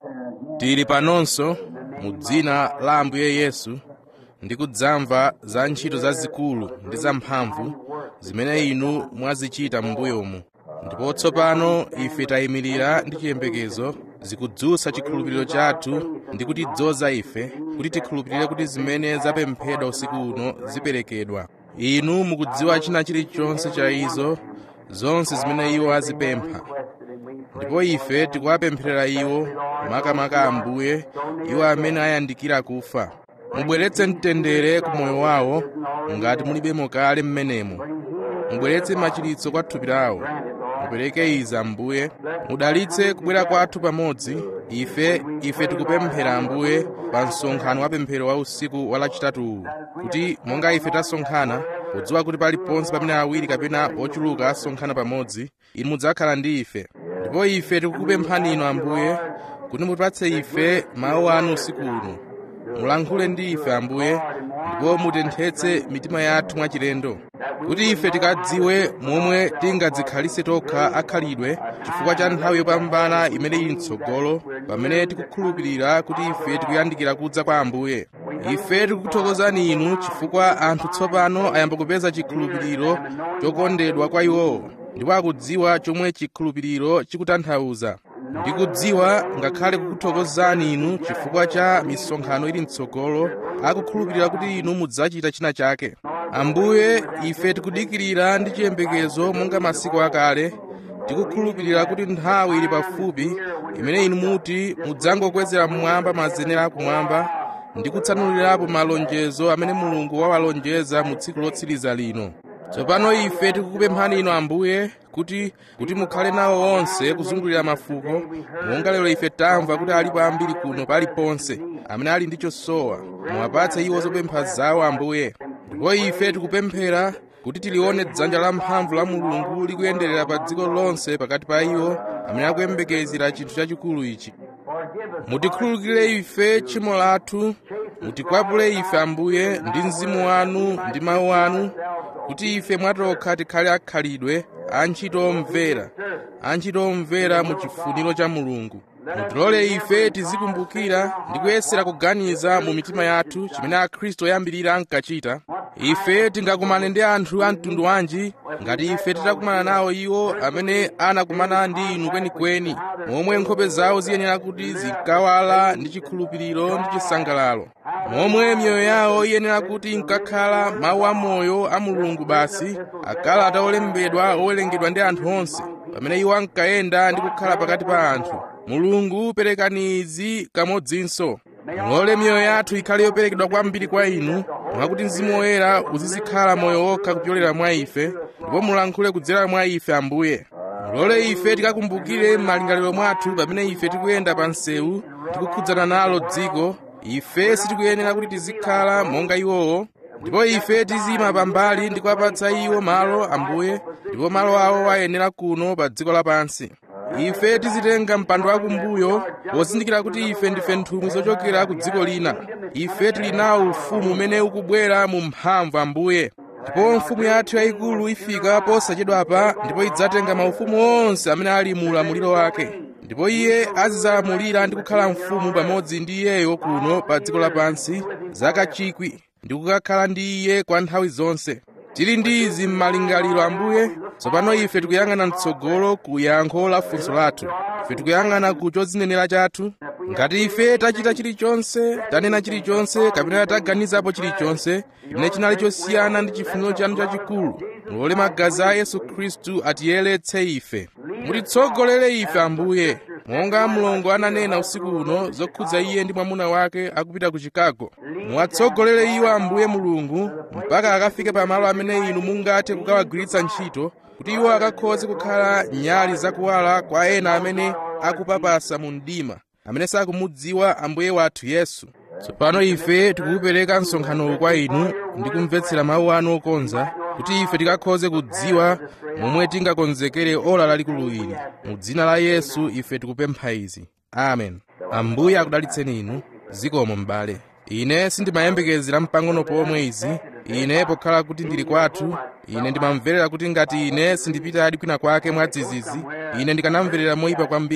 tili panonso mu dzina la ambuye yesu ndi kudzamva za ntchito zazikulu ndi zamphamvu zimene inu mwazichita m'mbuyomu ndipo tsopano ife tayimirira ndi chiyembekezo zikudzutsa chikhulupiriro chathu ndi kutidzoza ife kuti tikhulupirire kuti zimene zapemphedwa usiku uno ziperekedwa inu mukudziwa china chilichonse cha izo zonse zimene iwo azipempha ndipo ife tikuwapempherera iwo makamaka ambuye iwo amene ayandikira kufa mubweretse mtendere ku moyo wawo ngati mulibemo kale mmenemo mubweretse machiritso kwa thupi lawo mupereke izi ambuye mudalitse kubwera kwathu pamodzi ife ife tikupemphera ambuye pa msonkhano wa pemphero wa usiku wa lachitatuwu kuti monga ife tasonkhana podziwa kuti paliponse pamene awiri kapena ochuluka asonkhana pamodzi inu mudzakhala ndi ife ndipo ife tikukupemphani inu ambuye kuti mutipatse ife mawu anu usiku uno mulankhule ndi ife ambuye ndipo mutenthetse mitima yathu mwachilendo kuti ife tikadziwe momwe tingadzikhalise tokha akhalidwe chifukwa cha nthawi yopambana imene ili mtsogolo pamene tikukhulupirira kuti ife tikuyandikira kudza kwa ambuye ife tikukuthokozani inu chifukwa anthu tsopano ayamba kupeza chikhulupiriro chokondedwa kwa iwowo ndipo akudziwa chomwe chikhulupiriro chikutanthauza ndikudziwa ngakhale kukuthokozani inu chifukwa cha misonkhano ili mtsogolo akukhulupirira kuti inu mudzachita china chake ambuye ife tikudikirira ndi chiyembekezo monga masiku akale tikukhulupirira kuti nthawi ili pafupi imene inu muti mudzangokwezera mmwamba mazenera akumwamba ndi kutsanulirapo malonjezo amene mulungu wawalonjeza mu tsiku lotsiriza lino tsopano ife tikukupemphani inu ambuye kuti kuti mukhale nawo onse kuzungulira mafuko monga lero ife tamva kuti alipo ambiri kuno paliponse amene ali ndi chosowa muwapatse iwo zopempha zawo ambuye ndipo ife tikupemphera kuti tilione dzanja lamphamvu la mulungu likuyenderera pa dziko lonse pakati pa iwo amene akuyembekezera chinthu chachikulu ichi mutikhululukire ife tchimo lathu mutikwapule ife ambuye ndi mzimu wanu ndi mawu anu kuti ife mwatokha tikhale akhalidwe antchito omvera antchito omvera mu chifuniro cha mulungu mutilole ife tizikumbukira ndi kuyesera kuganiza mu mitima yathu chimene akhristu oyambirira ankachita ife tingakumane ndi anthu a mtundu wanji ngati ife titakumana nawo iwo amene anakumana ndi inu kwenikweni momwe nkhope zawo ziyenera kuti zinkawala ndi chikhulupiriro ndi chisangalalo momwe miyoyo yawo iyenera kuti inkakhala mawu amoyo a mulungu basi akalata olembedwa owerengedwa ndi anthu onse pamene iwo ankayenda ndi kukhala pakati pa anthu mulungu perekani izi kamodzinso mulole miyoyo yathu ikhale yoperekedwa kwambiri kwa inu mwakuti mzimu woyera uzizikhala moyo wokha kupyolera mwa ife ndipo mulankhule kudzera mwa ife ambuye mulole ife tikakumbukire m'malingaliro mwathu pamene ife tikuyenda pa msewu tikukhudzana nalo dziko ife sitikuyenera kuti tizikhala monga iwowo ndipo ife tizima pambali ndi kuwapatsa iwo malo ambuye ndipo malo awo ayenera kuno pa dziko lapansi ife tizitenga mpando wakumbuyo pozindikira kuti ife ndife nthumwi zochokera ku dziko lina ife tili nawo ufumu umene ukubwera mu mphamvu ambuye ndipo mfumu yathu yayikulu ifika posachedwapa ndipo idzatenga maufumu onse amene ali mu ulamuliro wake ndipo iye azidzalamulira ndi kukhala mfumu pamodzi ndi iyeyo kuno pa dziko lapansi zaka chikwi ndi kukakhala ndi iye kwa nthawi zonse tili ndi izi m'malingaliro ambuye tsopano ife tikuyang'ana mtsogolo ku yankho la funso lathu ife tikuyang'ana ku chodzinenera chathu ngati ife tachita chilichonse tanena chilichonse kapena taganizapo chilichonse chimene chinali chosiyana ndi chifuniro chanu chachikulu mulole magazi a yesu khristu atiyeretse ife mutitsogolere ife ambuye monga mlongo ananena usiku uno zokhudza iye ndi mwamuna wake akupita ku chicago muwatsogolere iwo ambuye mulungu mpaka akafike pamalo amene inu mungathe kukawagwiritsa ntchito kuti iwo akakhoze kukhala nyali zakuwala kwa ena amene akupapasa mu mdima amene sakumudziwa ambuye wathu yesu tsopano ife tikukupereka msonkhanowu kwa inu ndi kumvetsera mawu anu okonza kuti ife tikakhoze kudziwa momwe tingakonzekere ola lalikulu ili mu dzina la yesu ife tikupempha izi amen ambuye akudalitseni inu zikomo m'bale ine sindimayembekezera mpang'ono pomwe izi ine pokhala kuti ndili kwathu ine ndimamverera kuti ngati ine sindipita adi kwina kwake mwadzidzidzi ine ndikanamverera moyipa kwambiri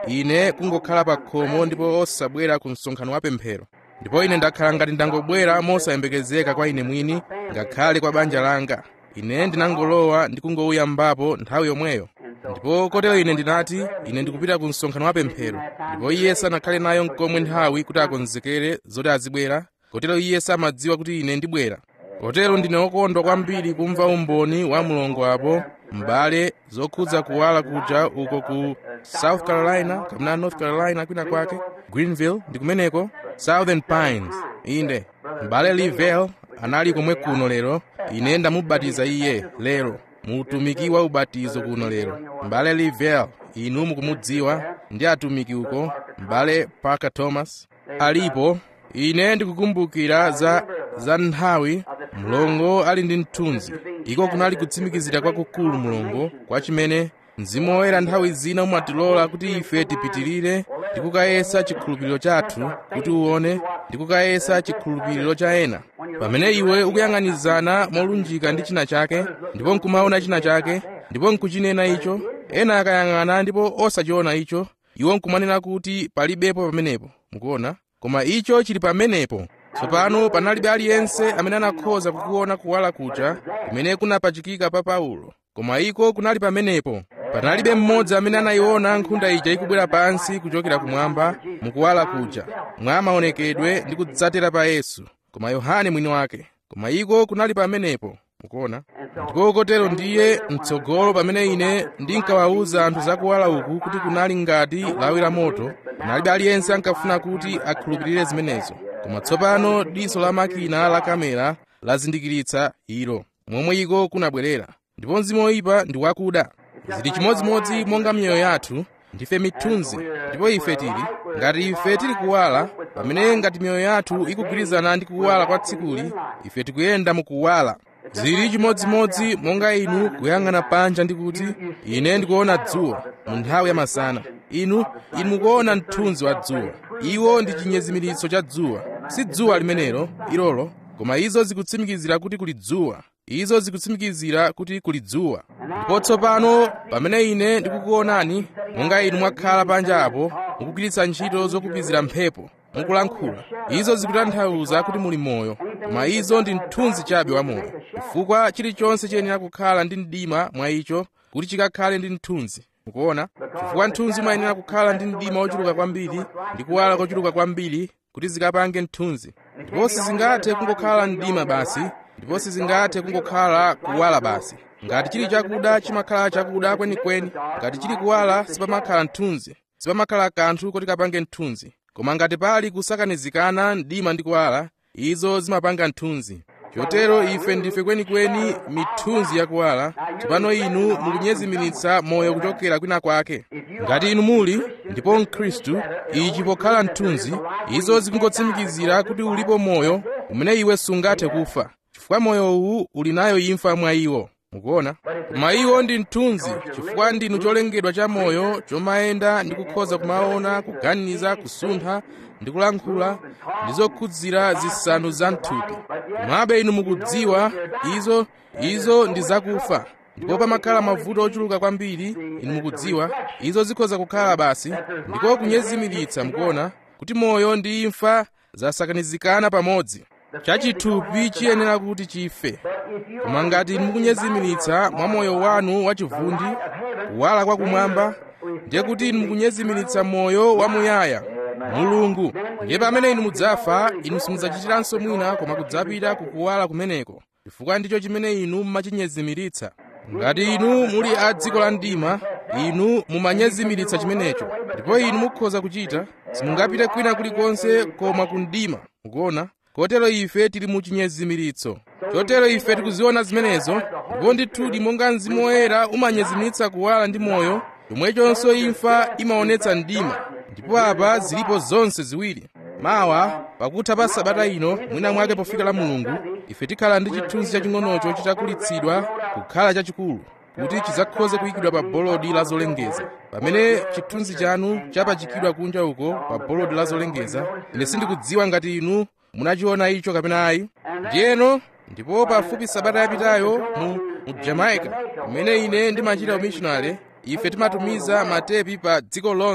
ine kungokhala pa khomo ndipo osabwera ku msonkhano wa pemphero ndipo ine ndakhala ngati ndangobwera mosayembekezeka kwa ine mwini ngakhale kwa banja langa ine ndinangolowa ndi kungouyambapo nthawi yomweyo ndipo kotero ine ndinati ine ndikupita ku msonkhano wa pemphero ndipo iye sanakhale nayo nkomwe nthawi kuti akonzekere zoti azibwera kotero iye samadziwa kuti ine ndibwera kotero ndine wokondwa kwambiri kumva umboni wa mlongo apo m'bale zokhudza kuwala kuja uko ku south carolina kapena north carolina kwina kwake greenville ndi kumeneko southern pines inde m'bale livell anali komwe kuno lero ine ndamubatiza iye lero mu utumiki wa ubatizo kuno lero m'bale livell inu mukumudziwa ndi atumiki uko m'bale parker thomas alipo ine ndikukumbukira za za nthawi mlongo ali ndi mthunzi iko kunali kutsimikizira kwakukulu mlongo kwa chimene mzimu woyera nthawi zina umatilola kuti ife tipitirire ndi kukayesa chikhulupiriro chathu kuti uone ndi kukayesa chikhulupiriro cha ena pamene iwe ukuyang'anizana molunjika ndi china chake ndipo nkumaona china chake ndipo nkuchinena icho ena akayang'ana ndipo osachiona icho iwo nkumanena kuti palibepo pamenepo mukuona koma icho chili pamenepo tsopano panalibe aliyense amene anakhoza kukuona kuwala kuja kumene kunapachikika pa paulo koma iko kunali pamenepo panalibe mmodzi amene anayiona nkhunda ija ikubwera pansi kuchokera kumwamba mukuwala kuja mwa maonekedwe ndi kudzatera pa yesu koma yohane mwini wake koma iko kunali pamenepo mukuona ndipo kotero ndiye mtsogolo pamene ine ndinkawawuza anthu zakuwala uku kuti kunali ngati lawi la moto panalibe aliyense ankafuna kuti akhulupirire zimenezo koma tsopano diso la makina la kamera lazindikiritsa ilo momwe iko kunabwerera ndipo mzimu woyipa ndi wakuda zili chimodzimodzi monga miyoyo yathu ndife mithunzi ndipo ife tili ngati ife tili kuwala pamene ngati miyoyo yathu ikugwirizana ndi kuwala kwa tsikuli ife tikuyenda mukuwala zili chimodzimodzi monga inu kuyang'ana panja ndi kuti ine ndikuona dzuwa mu nthawi ya masana inu inu mukuona mthunzi wa dzuwa iwo ndi chinyezimiritso cha dzuwa si dzuwa limenelo ilolo koma izo zikutsimikizira kuti kuli dzuwa izo zikutsimikizira kuti kuli dzuwa ndipo tsopano pamene ine ndikukuonani monga inu mwakhala panja apo mukugwiritsa ntchito zokupizira mphepo mukulankhula izo zikutanthauza kuti muli moyo koma izo ndi mthunzi chabe wa moyo chifukwa chilichonse chiyenera kukhala ndi mdima mwa icho kuti chikakhale ndi mthunzi mukuona chifukwa mthunzi umayenera kukhala ndi mdima wochuluka kwambiri ndi kuwala kochuluka kwambiri kuti zikapange mthunzi ndipo sizingathe kungokhala mdima basi ndipo sizingathe kungokhala kuwala basi ngati chili chakuda chimakhala chakuda kwenikweni ngati chili kuwala sipamakhala mthunzi sipamakhala kanthu kuti kapange mthunzi koma ngati pali kusakanizikana mdima ndi kuwala izo zimapanga mthunzi chotero ife ndife kwenikweni mithunzi yakuwala tsopano inu mukunyezimiritsa moyo kuchokera kwina kwake ngati inu muli ndipo mkhristu ichi pokhala mthunzi izo zikungotsimikizira kuti ulipo moyo umene iwe sungathe kufa chifukwa moyo uwu uli nayo imfa mwa iwo mukuona koma iwo ndi mthunzi chifukwa ndinu cholengedwa cha moyo chomayenda ndi kukhoza kumaona kuganiza kusuntha ndi kulankhula ndi zokhudzira zisanu za mthupi komabe inu mukudziwa izo izo ndi zakufa ndipo pamakhala mavuto ochuluka kwambiri inu mukudziwa izo zikhoza kukhala basi ndiko kunyezimiritsa mukuona kuti moyo ndi imfa zasakanizikana pamodzi chachithupi chiyenera kuti chife koma ngati mukunyezimiritsa mwa moyo wanu wachivundi kuwala kwakumwamba ndiye kuti inu mukunyezimiritsa moyo wamuyaya mulungu ndiye pamene inu mudzafa inu simudzachitiranso mwina koma kudzapita kukuwala kumeneko chifukwa ndicho chimene inu mumachinyezimiritsa ngati inu muli a dziko la mdima inu mumanyezimiritsa chimenecho ndipo inu mukhoza kuchita simungapite kwina kulikonse koma ku mdima mukuona kotero ife tili mu chinyezimiritso chotero ife tikuziona zimenezo ndipo ndithudi monga mzimu woyera umanyezimiritsa kuwala ndi moyo chomwechonso imfa imaonetsa mdima ndipo apa zilipo zonse ziwiri mawa pakutha pa sabata ino mwina mwake pofika la mulungu ife tikhala ndi chithunzi chaching'onocho chitakulitsidwa kukhala chachikulu kuti chidzakhoze kuyikidwa pa bolodi la zolengeza pamene chithunzi chanu chapachikidwa kunja uko pa bolodi la zolengeza ine sindikudziwa ngati inu munachiona icho kapena ayi ndiyeno ndipo pafupi sabata yapitayo mu, mu jamaica kumene ine ndimachita umissionary ife timatumiza matepi pa dziko lonse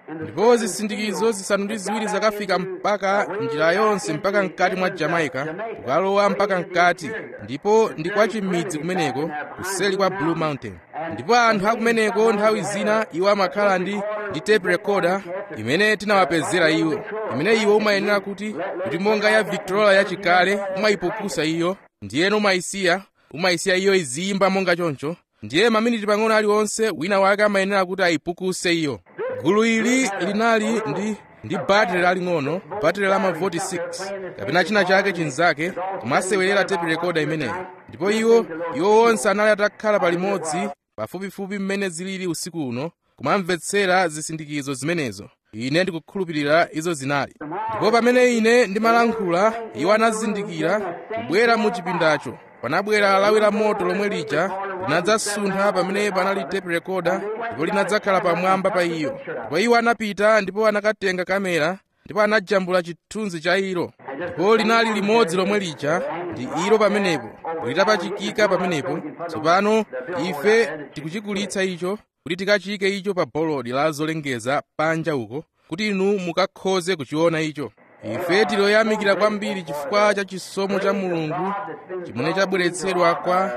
ndipo zisindikizo zisanu ndi ziwiri zakafika mpaka njira yonse mpaka mkati mwa jamaica kukalowa mpaka mkati ndipo ndi kwa chimidzi kumeneko kuseli kwa blue mountain ndipo anthu akumeneko nthawi zina iwo amakhala ndi ndi tape recorder imene tinawapezera iwo imene iwo umayenera kuti kuti monga ya victrola yachikale umayipukusa iyo ndiyeno umayisiya umayisiya iyo iziyimba monga choncho ndiye maminiti pang'ono aliwonse wina wake amayenera kuti ayipukuse iyo gulu ili linali ndi ndi battery laling'ono battery la mavoti 6 kapena china chake chinzake kumasewerera tape recorder imeneyo ndipo iwo iwo onse anali atakhala palimodzi pafupifupi mmene zilili usiku uno kumamvetsera zisindikizo zimenezo ine ndikukhulupirira izo zinali ndipo pamene ine ndimalankhula iwo anazindikira kubwera mu chipindacho panabwera lawi la moto lomwe lija linadzasuntha pamene panali tape recorder ndipo linadzakhala pamwamba pa iyo ndipo iwo anapita ndipo anakatenga kamera ndipo anajambula chithunzi cha ilo ndipo linali limodzi lomwe lija ndi ilo pamenepo litapachikika pamenepo tsopano ife tikuchikulitsa icho kuti tikachike icho pa bolodi la zolengeza panja uko kuti inu mukakhoze kuchiona icho ife tiloyamikira kwambiri chifukwa cha chisomo cha mulungu chimene chabweretsedwa kwa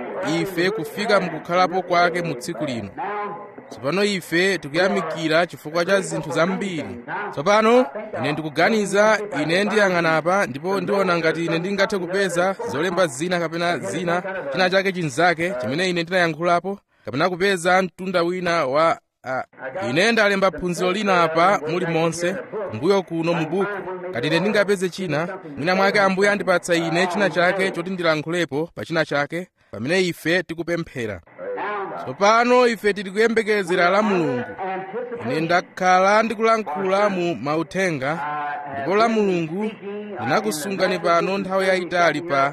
ife kufika mukukhalapo kwake mu tsiku lino tsopano ife tikuyamikira chifukwa cha zinthu zambiri tsopano ine ndikuganiza ine ndiyang'anapa ndipo ndiona ngati ine ndingathe kupeza zolemba zina kapena zina china chake chinzake chimene ine ndinayankhulapo kapena kupeza mtunda wina wa uh, ine ndalemba phunziro lina apa muli monse mbuyo kuno mu buku ngati ine ndingapeze china mwina mwake ambuye andipatsa ine china chake choti ndilankhulepo pa china chake pamene ife tikupemphera tsopano ife tili kuyembekezera la mulungu ine ndakhala ndikulankhula mu mauthenga ndipo la mulungu linakusungani pano nthawi yayitali pa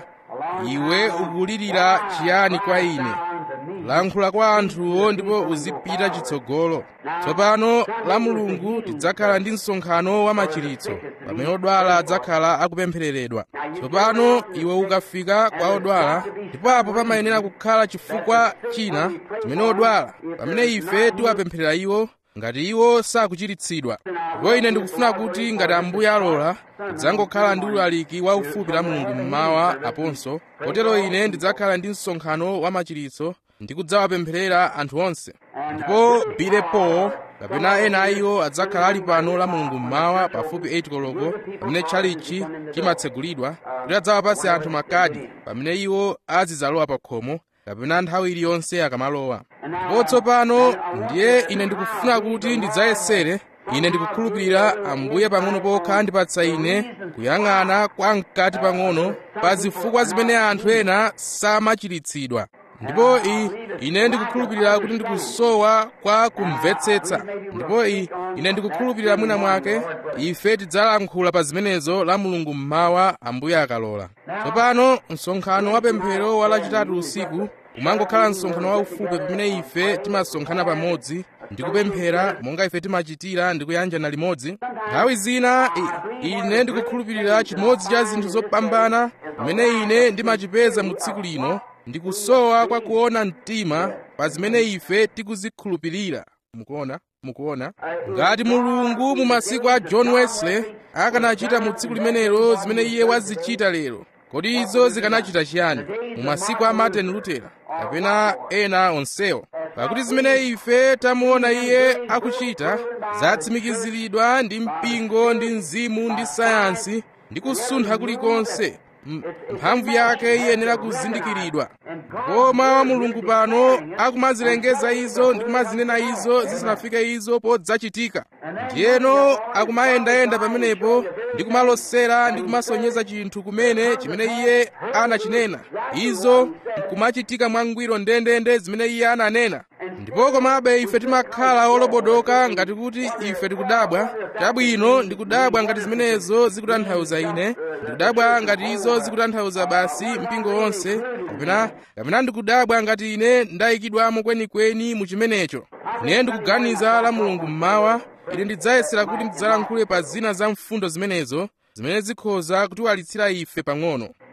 iwe ukulirira chiyani kwa ine lankhula kwa anthuwo ndipo uzipita chitsogolo tsopano la mulungu tidzakhala ndi msonkhano wa machiritso pamene odwala adzakhala akupemphereredwa tsopano iwe ukafika kwa odwala ndipo apo pamayenera kukhala chifukwa china chimene odwala pamene ife tiwapempherera iwo ngati iwo sakuchiritsidwa ndipo ine ndikufuna kuti ngati ambuye alola tidzangokhala ndi ulaliki waufupi la mulungu mmawa aponso kotero ine ndidzakhala ndi msonkhano wa machiritso ndikudzawapempherera anthu onse ndipo bilepo kapena ena a iwo adzakhala ali pano la mulungu mmawa pafupi 8 koloko pamene tchalichi chimatsegulidwa kuti adzawapase anthu makadi pamene iwo azidzalowa pa khomo kapena nthawi iliyonse akamalowa ndipo tsopano ndiye ine ndikufuna kuti ndidzayesere ine ndikukhulupirira ambuye pang'ono pokha andipatsa ine kuyang'ana kwa mkati pang'ono pa zifukwa zimene anthu ena samachiritsidwa ndipo i ine ndikukhulupirira kuti ndikusowa kwa kumvetsetsa ndipo i ine ndikukhulupirira mwina mwake ife tidzalankhula pa zimenezo la mulungu mmawa ambuye akalola tsopano msonkhano wa pemphero wa lachitatu usiku umangokhala msonkhano waufupi pamene ife timasonkhana pamodzi ndikupemphera monga ife timachitira ndikuyanjana limodzi nthawi zina i- ine ndikukhulupirira chimodzi cha zinthu zopambana pamene ine ndimachipeza mu tsiku lino ndikusowa kwa kuona mtima pa zimene ife tikuzikhulupirira mukuona mukuona ngati mulungu mu masiku a john wesley akanachita mu tsiku limenelo zimene iye wazichita lero kodi izo zikanachita chiyani mu masiku a martin luther kapena ena onsewo pakuti zimene ife tamuona iye akuchita zatsimikiziridwa ndi mpingo ndi mzimu ndi sayansi ndi kusuntha kulikonse M- mphamvu yake iyenera kuzindikiridwa ndipo mawu a mulungu pano akumazilengeza izo ndi kumazinena izo zisanafike izo podzachitika ndiyeno akumayendayenda pamenepo ndi kumalosera ndi kumasonyeza chinthu kumene chimene iye anachinena izo nkumachitika mwangwiro ndendende zimene iye ananena ndipo komabe ife timakhala olobodoka ngati kuti ife tikudabwa chabwino ndikudabwa ngati zimenezo zikutanthauza ine ndikudabwa ngati izo zikutanthauza basi mpingo wonse kapena kapena ndikudabwa ngati ine ndayikidwamo kwenikweni mu chimenecho ine ndikuganiza la mulungu mmawa ine ndidzayesera kuti ndidzalankhule pa zina za mfundo zimenezo zimene zikhoza kutiwalitsira ife pang'ono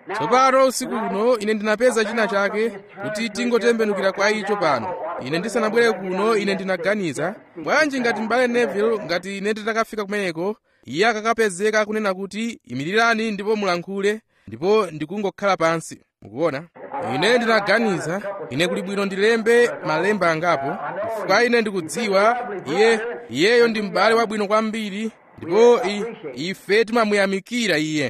tsopano usiku uno ine ndinapeza china chake kuti tingotembenukira kwa icho pano ine ndisanabwere kuno ine ndinaganiza bwanji ngati m'bale neville ngati ine nditakafika kumeneko iye akakapezeka kunena kuti imirirani ndipo mulankhule ndipo ndikungokhala pansi mukuona ine ndinaganiza ine kuli bwino ndilembe malemba angapo chifukwa ine ndikudziwa iye iyeyo ndi m'bale wabwino kwambiri ndipo i, ife timamuyamikira iye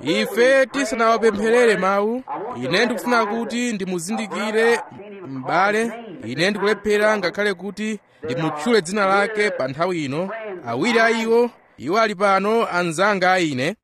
ife tisanawapempherere mawu ine ndikufuna kuti ndimuzindikire m'bale ine ndikulephera ngakhale kuti ndimutchule dzina lake pa nthawi ino awiri a iwo iwo ali pano anzanga a ine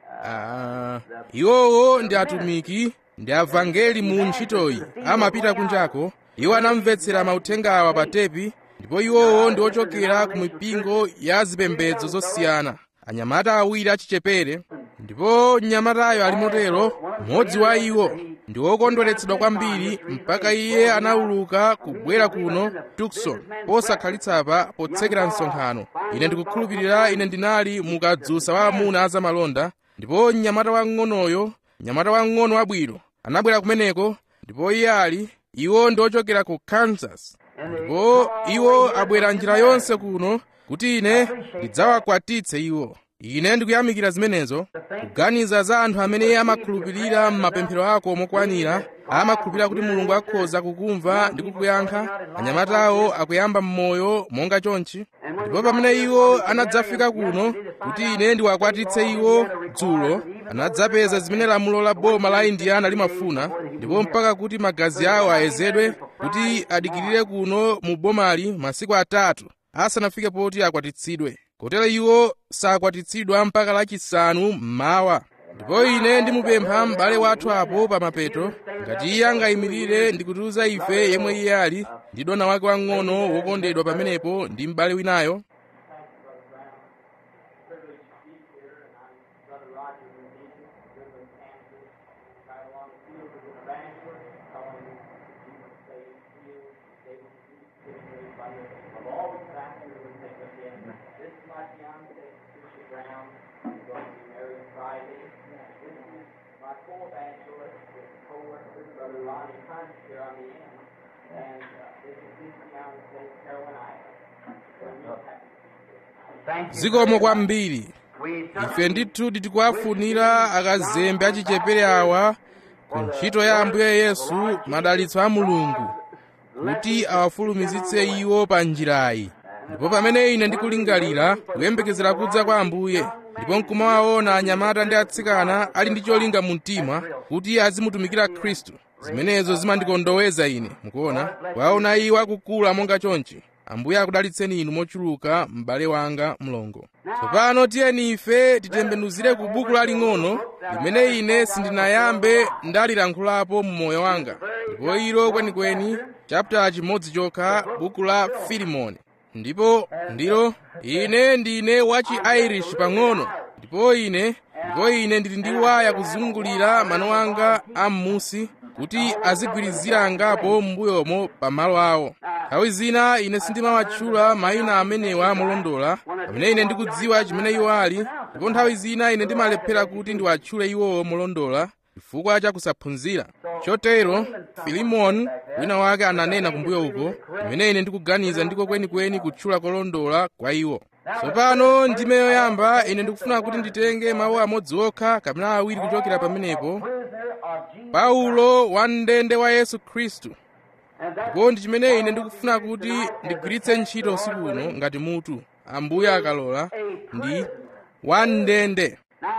uh, iwowo ndi atumiki ndi avangeli mu ntchitoyi amapita kunjako iwo anamvetsera mauthengawa pa tepi ndipo iwowo ndi ochokera ku mipingo ya zipembedzo zosiyana anyamata awiri achichepere ndipo mnyamatayo ali motero mmodzi wa iwo ndi wokondweretsedwa kwambiri mpaka iye anawuluka kubwera kuno tukson posakhalitsa potsekera msonkhano ine ndikukhulupirira ine ndinali mukadzusa wa amuna azamalonda ndipo mnyamata wang'onoyo mnyamata wang'ono wabwino anabwera kumeneko ndipo iye ali iwo ndi ochokera ku kansas ndipo iwo abwera njira yonse kuno kuti ine ndidzawakwatitse iwo ine ndikuyamikira zimenezo kuganiza za anthu amene amakhulupirira m'mapemphero ako mokwanira amakhulupirira kuti mulungu akhoza kukumva ndi kukuyankha anyamatawo akuyamba m'moyo monga chonchi ndipo pamene iwo anadzafika kuno kuti ine ndiwakwatitse iwo dzulo anadzapeza zimene lamulo la boma la indiana limafuna ndipo mpaka kuti magazi awo ayezedwe kuti adikirire kuno mu bomali masiku atatu asanafike poti akwatitsidwe kotero iwo sakwatitsidwa mpaka lachisanu mmawa ndipo ine ndimupempha m'bale wathu apo pa mapeto ngati iye angayimirire ndikutiuza ife yemwe iye ali ndi dona wake wang'ono wokondedwa pamenepo ndi m'bale winayo zikomo kwambiri ife ndithu tikuwafunira akazembe achichepere awa ku ntchito ya ambuye yesu madalitso a mulungu kuti awafulumizitse iwo pa njirayi ndipo pamene ine ndikulingalira kuyembekezera kudza kwa ambuye ndipo nkumawaona anyamata ndi atsikana ali ndi cholinga mu mtima kuti azimutumikira khristu zimenezo zimandikondoweza ine mukuona kwaona iwo akukula monga chonchi ambuye akudalitseni inu mochuluka m'bale wanga mlongo tsopano tiyeni ife titembenuzire ku buku laling'ono limene ine sindinayambe ndalilankhulapo mmoyo wanga ndipo ilo kwenikweni chapter chimodzi chokha buku la filimoni ndipo ndilo ine ndine wachi irish pang'ono ndipo ine ndipo ine ndili ndi waya kuzungulira mano anga am'musi kuti azigwirizira angapo m'mbuyomo pamalo awo nthawi zina ine sindimawatchula mayina amenewa molondola pamene ine ndikudziwa chimene iwo ali ndipo nthawi zina ine ndimalephera kuti ndiwatchule iwowo molondola chifukwa cha kusaphunzira chotero filimoni wina wake ananena kumbuyo uko imene ine ndikuganiza ndiko kwenikweni kutchula kolondola kwa iwo tsopano ndime yoyamba ine ndikufuna kuti nditenge mawu amodzi okha kapena awiri kuchokera pamenepo paulo wamndende wa yesu khristu ndipo ndi chimene ine ndikufuna kuti ndigwiritse ntchito usiku uno ngati mutu ambuye akalola ndi wamndende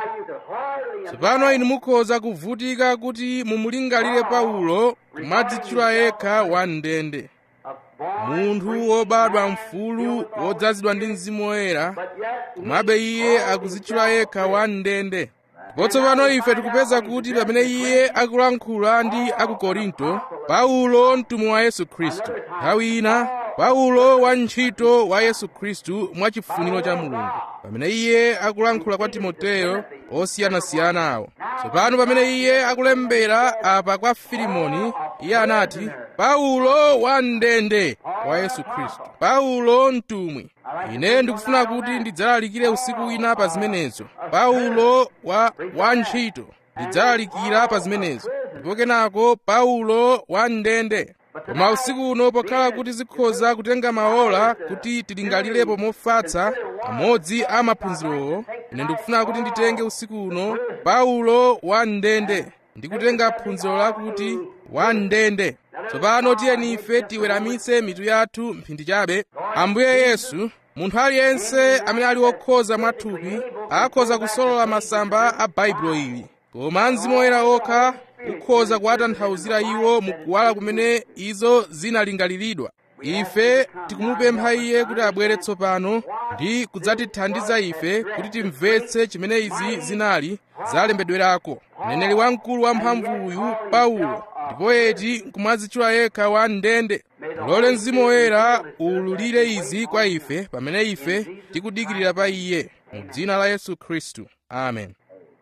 tsopano inu mukhoza kuvutika kuti mumulingalire paulo kumadzitchula yekha wamndende munthu wobadwa mfulu wodzazidwa ndi mzimu woyera komabe iye akuzitchula yekha wamndende ndipo tsopano ife tikupeza kuti pamene iye akulankhula ndi aku korinto paulo mtumwi wa yesu khristu nthawi ina paulo wantchito wa yesu khristu mwachifuniro cha mulungu pamene iye akulankhula kwa timoteyo osiyanasiyana awo tsopano pamene iye akulembera apa kwa filimoni iye anati paulo wamndende wa yesu khristu paulo mtumwi ine ndikufuna kuti ndidzalalikire usiku wina pa zimenezo paulo wa wantchito ndidzalalikira pa zimenezo ndipo kenako paulo wamndende koma usiku uno pokhala kuti zikhoza kutenga maola kuti tilingalirepo mofatsa amodzi a maphunzirowo ine ndikufuna kuti nditenge usiku uno paulo wamndende ndikutenga phunziro lakuti wamndende tsopano tiyeni ife tiweramitse mitu yathu mphindi chabe ambuye yesu munthu aliyense amene ali wokhoza mwathupi akhoza kusolola masamba a baibulo ili koma mzimu woyera okha ukhoza kuwatanthauzira iwo mukuwala kumene izo zinalingaliridwa ife tikumupempha iye kuti abwere tsopano ndi kudzatithandiza ife kuti timvetse chimene izi zinali zalembedwerako mneneri wamkulu wamphamvu uyu paulo ndipo eti nkumadzitchula yekha wa ndende lole mzimu woyera uwululire izi kwa ife pamene ife tikudikirira pa iye mu dzina la yesu khristu amen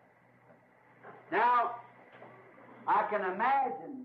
Now, I can imagine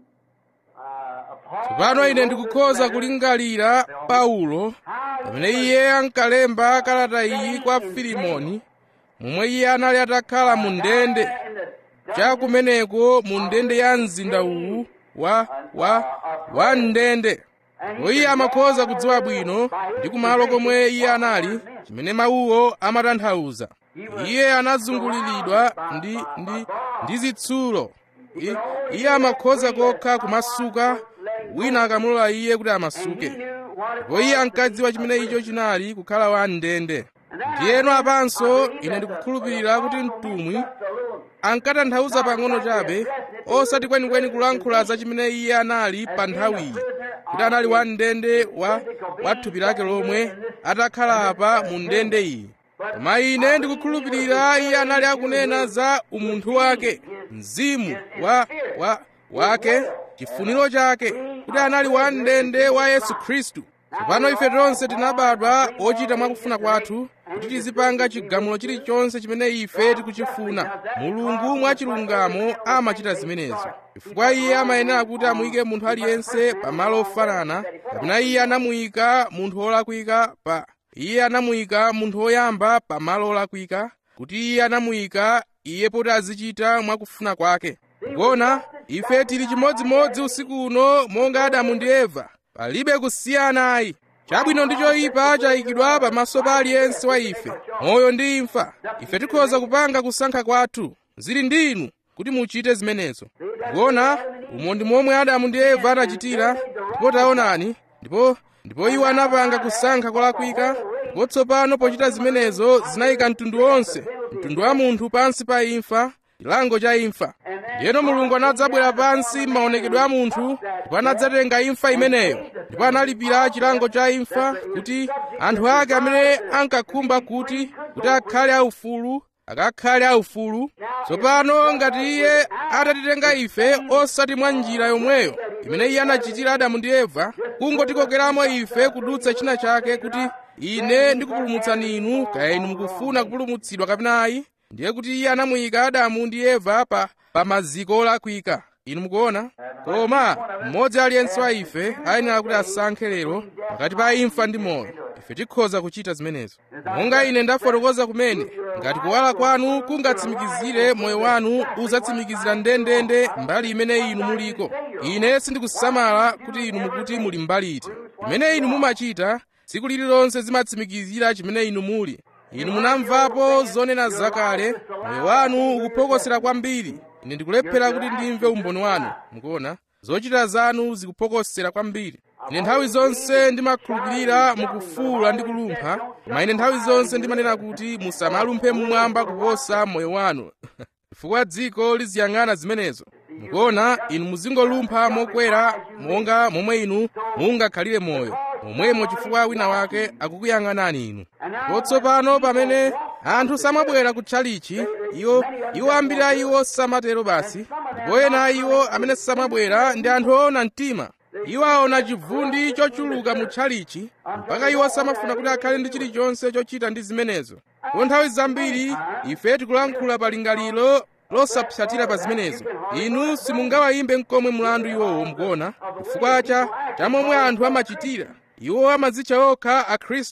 uh, a Paul tsopano ine ndikukhoza kulingalira paulo pamene iye ankalemba kalata iyi kwa filimoni momwe iye anali atakhala mu ndende in the cha kumeneko mu ndende ya mzinda uwu wa wa wa ndende ndipo iye amakhoza kudziwa bwino ndi kumalo komwe iye anali chimene mawuwo amatanthauza iye anazunguliridwa ndi ndi ndi zitsulo I- iye amakhoza kokha kumasuka wina akamulola iye kuti amasuke ndipo iye ankadziwa chimene icho chinali kukhala wa ndende ndiyeno apanso ine ndikukhulupirira kuti mtumwi ankatanthauza pang'ono chabe osati kwenikweni kulankhula za chimene iye anali pa nthawiyi kuti anali wa ndende wa wa thupi lake lomwe atakhala apa mu ndende iyi koma ine ndikukhulupirira iye anali akunena za umunthu wake mzimu wa wa wake chifuniro chake kuti anali wa ndende wa yesu khristu tsopano ife tonse tinabadwa ochita mwakufuna kwathu kuti tizipanga chigamulo chilichonse chimene ife tikuchifuna mulungu mwachilungamo amachita zimenezo chifukwa iye amayenera kuti amuyike munthu aliyense pamalo ofanana kapena iye anamuyika munthu wolakwika pa iye anamuyika munthu woyamba pamalo olakwika kuti iye anamuyika iye poti azichita mwakufuna kwake kona ife tili chimodzimodzi usiku uno monga adamu ndi eva palibe kusiyana ayi chabwino ndi choyipa chayikidwa pamaso pa aliyense wa ife moyo ndi imfa ife tikhoza kupanga kusankha kwathu zili ndi inu kuti muchite zimenezo kuona umo ndi momwe adamu ndi eva anachitira ndipo taonani ndipo ndipo iwo anapanga kusankha kolakwika ndipo tsopano pochita zimenezo zinayika mtundu wonse mtundu wa munthu pansi pa imfa chilango cha imfa ndiyeno mulungu anadzabwera pansi m'maonekedwe a munthu ndipo anadzatenga imfa imeneyo ndipo analipira chilango cha imfa kuti anthu ake amene ankakhumba kuti kuti akhale aufulu akakhale aufulu tsopano ngati iye atatitenga ife osati mwa njira yomweyo imene iye anachitira adamu ndi eva kungotikokeramo ife kudutsa china chake kuti ine ndikupulumutsani inu kaya inu mukufuna kupulumutsidwa kapena ayi ndiye kuti iye anamuyika adamu ndi eva pa, pa maziko olakwika inu mukuona koma mmodzi aliyense wa ife ayenera kuti asankhe lero pakati pa imfa ndi moyo ife tikhoza kuchita zimenezo monga ine ndafotokoza kumene ngati kuwala kwanu kungatsimikizire moyo wanu udzatsimikizira ndendende mbali imene inu muliko ine sindikusamala kuti inu mukuti muli mbali iti imene inu mumachita tsiku lililonse zimatsimikizira chimene inu muli inu munamvapo zonena zakale moyo wanu ukuphokosera kwambiri ine ndikulephera kuti ndimve umboni wanu mukuona zochita zanu zikuphokosera kwambiri ine nthawi zonse ndimakhulupirira mukufuula ndi kulumpha koma ine nthawi zonse ndimanena kuti musamalumphe mmwamba kuposa moyo wanu chifukwa dziko liziyang'ana zimenezo mukuona inu muzingolumpha mokwera monga momwe inu mungakhalire moyo momwemo chifukwa wina wake akukuyang'anani inu ndipo tsopano pamene anthu samabwera kutchalichi iwo iwo ambiri a iwo samatero basi ndipo ena a iwo amene samabwera ndi anthu oona mtima iwo aona chivundi chochuluka mu tchalichi mpaka iwo samafuna kuti akhale ndi chilichonse chochita ndi zimenezo ndipo nthawi zambiri ife tikulankhula pa lingaliro losapsatira pa zimenezo inu simungawayimbe mkomwe mlandu iwowo mukuona chifukwa cha chamomwe anthu amachitira iwo amadzitcha okha akhristu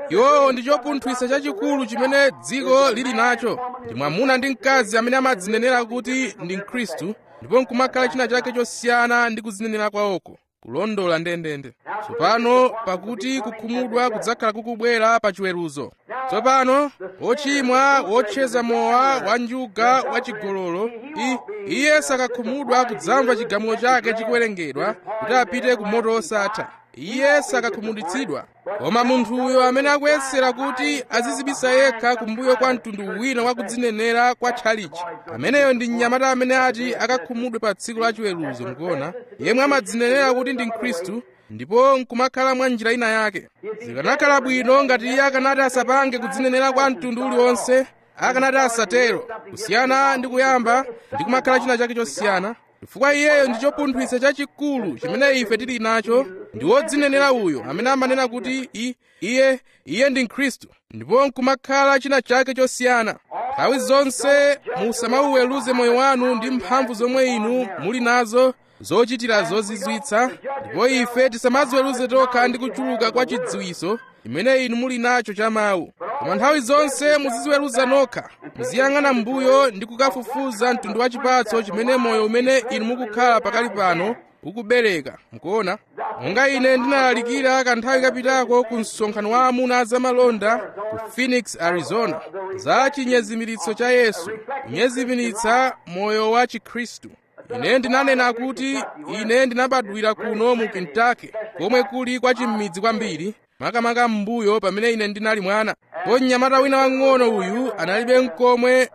iwowo ndi chopunthwitsa chachikulu chimene dziko lili nacho ndi mwamuna ndi mkazi amene amadzinenera kuti ndi mkhristu ndipo nkumakhala china chake chosiyana ndi kudzinenera kwawoko kulondola ndendende tsopano pakuti kukhumudwa kudzakhala kukubwera pa chiweruzo tsopano wochimwa wotcheza mowa wanjuga wachigololo iye sakakhumudwa kudzamva chigamulo chake chikuwerengedwa kuti apite ku moto osatha iye sakakhumudwitsidwa koma munthuyo amene akuyesera kuti azizibisa yekha kumbuyo kwa mtundu wina wa kudzinenera kwa tchalichi ameneyo ndi mnyamata amene ati akakhumudwe pa tsiku la chiweruzo mukuona yemwe amadzinenera kuti ndi mkhristu ndipo nkumakhala mwa njira ina yake zikanakhala bwino ngati iye akanati asapange kudzinenera kwa mtundu uliwonse akanati asatero kusiyana ndi kuyamba ndi kumakhala china chake chosiyana chifukwa iyeyo ndi chopunthwitsa chachikulu chimene ife tili nacho ndi wodzinenera uyo amene amanena kuti i, iye iye ndi mkhristu ndipo nkumakhala china chake chosiyana nthawi zonse musamauweruze moyo wanu ndi mphamvu zomwe inu muli nazo zochitira zozizwitsa ndipo ife tisamadziweruze tokha ndi kuchuluka kwa chidziwiso chimene inu muli nacho cha mawu koma nthawi zonse muziziweruza nokha muziyang'ana m'mbuyo ndi kukafufuza mtundu wa chipatso chimene moyo umene inu mukukhala pakali pano ukubereka mukuona monga ine ndinalalikira kanthawi kapitako ku msonkhano wa amuna zamalonda ku phoenix arizona za chinyezimiritso cha yesu kunyezimiritsa moyo wa chikhristu ine ndinanena kuti ine ndinabadwira kuno mu kentucky komwe kuli kwa chimidzi kwambiri makamaka m'mbuyo pamene ine ndinali mwana po mnyamata wina wang'ono uyu analibe nkomwe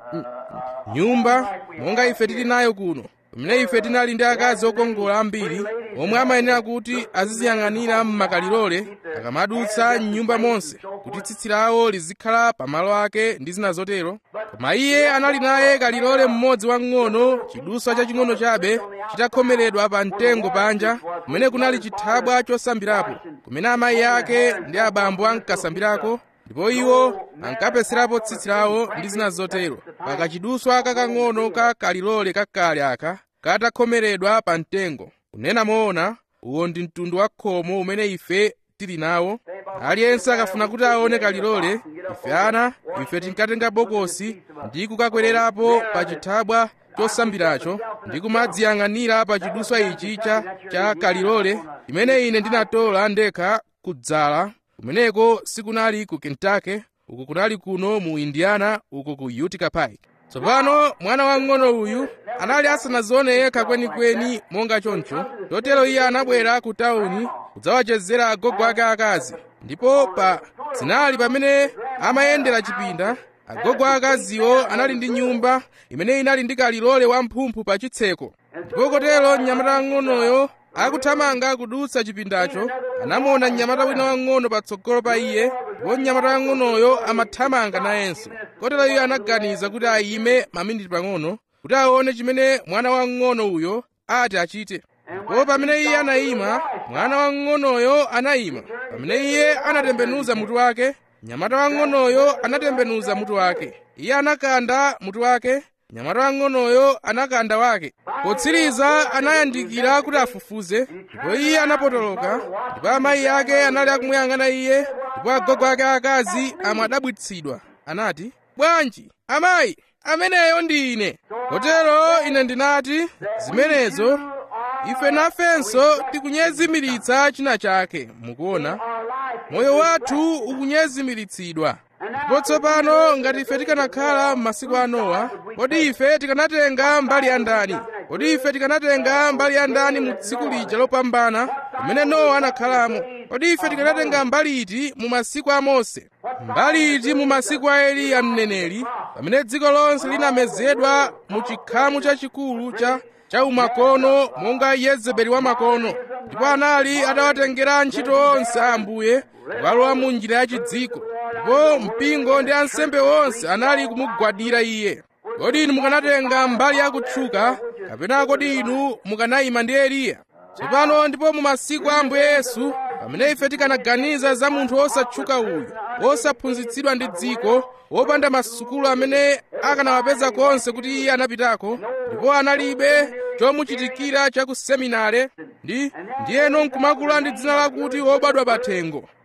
nyumba monga ife tili nayo kuno pamene ife tinali ndi akazi okongola ambiri omwe amayenera kuti aziziyang'anira m'makalilole akamadutsa m'nyumba monse kuti tsitsi lawo lizikhala pamalo ake ndi zina zotero koma iye anali naye kalilole mmodzi wang'ono chiduswa chaching'ono chabe chitakhomeredwa pa mtengo panja kumene kunali chithabwa chosambirapo kumene amayi ake ndi abambo ankasambirako ndipo iwo ankapeserapo tsitsi lawo ndi zina zotero pakachiduswa kakang'ono ka kalilole kakale aka katakhomeredwa pa mtengo kunena moona uwo ndi mtundu wa khomo umene ife tili nawo aliyense akafuna kuti aone kalilole ife ana ife tinkatenga bokosi ndi kukakwererapo pa chithabwa chosambiracho ndi kumadziyang'anira pa chiduswa ichi cha, cha kalilole imene ine ndinatola ndekha kudzala kumeneko sikunali ku kentucky uku kunali kuno mu indiana uku ku utica pike tsopano mwana wang'ono uyu anali asanazione yekha kwenikweni monga choncho chotero iye anabwera ku tawuni kudzawachezera agogo ake akazi ndipo pa zinali pamene amayendera chipinda agogo akaziwo anali ndi nyumba imene inali ndi kalilole wamphumphu pa chitseko ndipo kotero mnyamata wang'onoyo akuthamanga kudutsa chipindacho anamuona mnyamata wina wang'ono patsogolo pa iye ndipo mnyamata wang'onoyo amathamanga nayenso kotero iye anaganiza kuti ayime maminiti pang'ono kuti aone chimene mwana wang'ono uyo ati achite ndipo pamene iye anayima mwana wang'onoyo anayima pamene iye anatembenuza mutu wake mnyamata wang'onoyo anatembenuza mutu wake iye anakanda mutu wake mnyamata wang'onoyo anakanda wake potsiriza anayandikira kuti afufuze ndipo iye anapotoloka ndipo amayi ake anali akumuyang'ana iye ndipo agogo ake akazi amadabwitsidwa anati bwanji amayi ameneyo ndi ine kotero ine ndinati zimenezo ife nafenso tikunyezimiritsa china chake mukuona moyo wathu ukunyezimiritsidwa ndipo tsopano ngati ife tikanakhala m'masiku a nowa kodi ife tikanatenga mbali ya ndani kodi ife tikanatenga mbali ya ndani mu tsiku lija lopambana pamene nowa anakhalamo kodi ife tikanatenga mbali iti mu masiku a mose mbali iti mu masiku a eliya mneneri pamene dziko lonse linamezedwa mu chikhamu chachikulu cha cha umakono monga yezebeli wa makono ndipo anali atawatengera ntchito onse a ambuye kukalowa mu njira ya chidziko ndipo mpingo ndi ansembe onse anali kumugwadira iye kodi inu mukanatenga mbali ya kutchuka kapena kodi inu mukanayima ndi eliya tsopano ndipo mu masiku a ambuye yesu pamene ife tikanaganiza za munthu osatchuka uyu osaphunzitsidwa ndi dziko wopanda masukulu amene akanawapeza konse kuti iye anapitako ndipo analibe chomuchitikira cha ku seminare ndi ndiyeno nkumakula ndi dzina lakuti wobadwa pathengo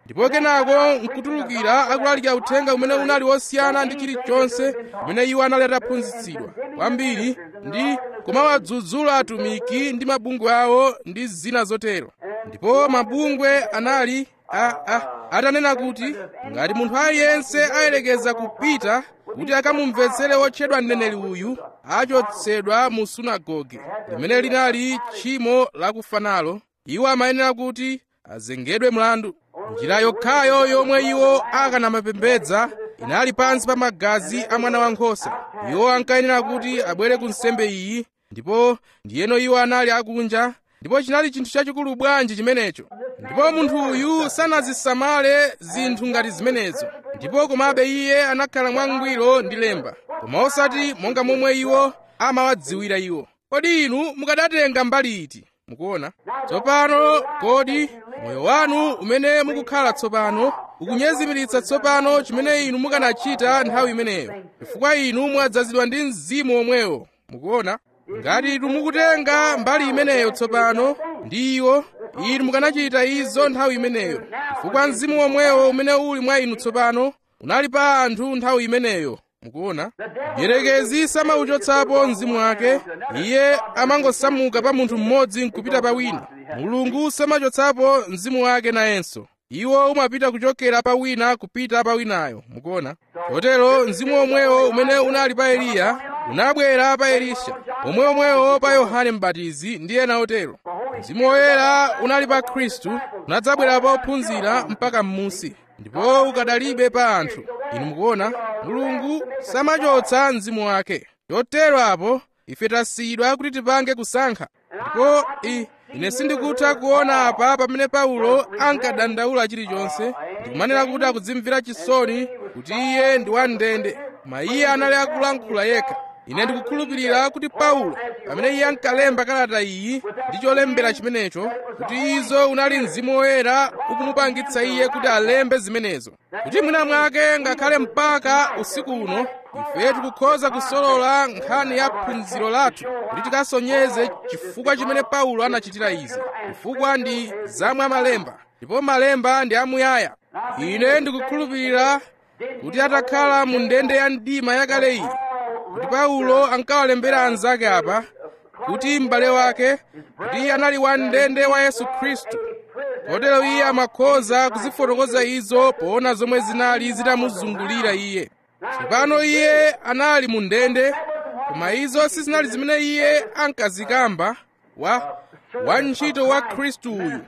ndipo kenako nkutulukira akulalikira uthenga umene unali wosiyana ndi chilichonse umene iwo anali ataphunzitsidwa kwambiri ndi kumawadzudzula atumiki ndi mabungwe awo ndi zina zotero ndipo mabungwe anali a, a, atanena kuti ngati munthu aliyense ayelekeza kupita kuti akamumvetsere wotchedwa mneneri uyu achotsedwa mu sunagoge limene linali tchimo lakufa nalo iwo amayenera kuti azengedwe mlandu njira yokhayo yomwe iwo akanamapembedza inali pansi pa magazi a mwana wankhosa iwo ankayenera kuti abwere ku nsembe iyi ndipo ndiyeno iwo anali akunja ndipo chinali chinthu chachikulu bwanji chimenecho ndipo munthu uyu sanazisamale zinthu ngati zimenezo ndipo komabe iye anakhala mwangwiro ndi lemba koma osati monga momwe iwo amawadziwira iwo kodi inu mukadatenga mbali iti mukuona tsopano kodi moyo wanu umene mukukhala tsopano ukunyezimiritsa tsopano chimene inu mukanachita nthawi imeneyo chifukwa inu mwadzazidwa ndi mzimu omwewo mukuona ngati inu mukutenga mbali imeneyo tsopano ndi iwo inu mukanachita izo nthawi imeneyo chifukwa mzimu omwewo umene uli mwa inu tsopano unali pa anthu nthawi imeneyo mukuona mdierekezi samauchotsapo mzimu wake iye amangosamuka pa munthu mmodzi nkupita pa wina mulungu samachotsapo mzimu wake nayenso iwo umapita kuchokera pa wina kupita pa winayo mukuona chotero mzimu omwewo umene unali pa eliya unabwera pa elisha omwe omwewo pa yohane mbatizi ndi ena otero mzimu woyera unali pa khristu unadzabwera pa ophunzira mpaka m'munsi ndipo ukadalibe pa anthu inu mukuona mulungu samachotsa mzimu wake chotero apo ife tasiyidwa kuti tipange kusankha ndipo i ine sindikutha kuona apa pamene paulo ankadandaula chilichonse ndikumanena kuti akudzimvera chisoni kuti iye ndi wamndende koma iye anali akulankhula yekha ine ndikukhulupirira kuti paulo pamene iye ankalemba kalata iyi ndi cholembera chimenecho kuti izo unali mzimu woyera ukumupangitsa iye kuti alembe zimenezo kuti mwina mwake ngakhale mpaka usiku uno ife tikukhoza kusolola nkhani ya phunziro lathu kuti tikasonyeze chifukwa chimene paulo anachitira izi chifukwa ndi zamwe malemba ndipo malemba ndi amuyaya ine ndikukhulupirira kuti atakhala mu ndende ya mdima yakale iyi kuti paulo ankawalembera anzake apa kuti m'bale wake kuti anali wa ndende wa yesu khristu kotero iye amakhoza kuzifotokoza izo poona zomwe zinali zitamuzungulira iye tsopano iye anali mu ndende koma izo sizinali zimene iye ankazikamba wa wantchito wa khristu uyu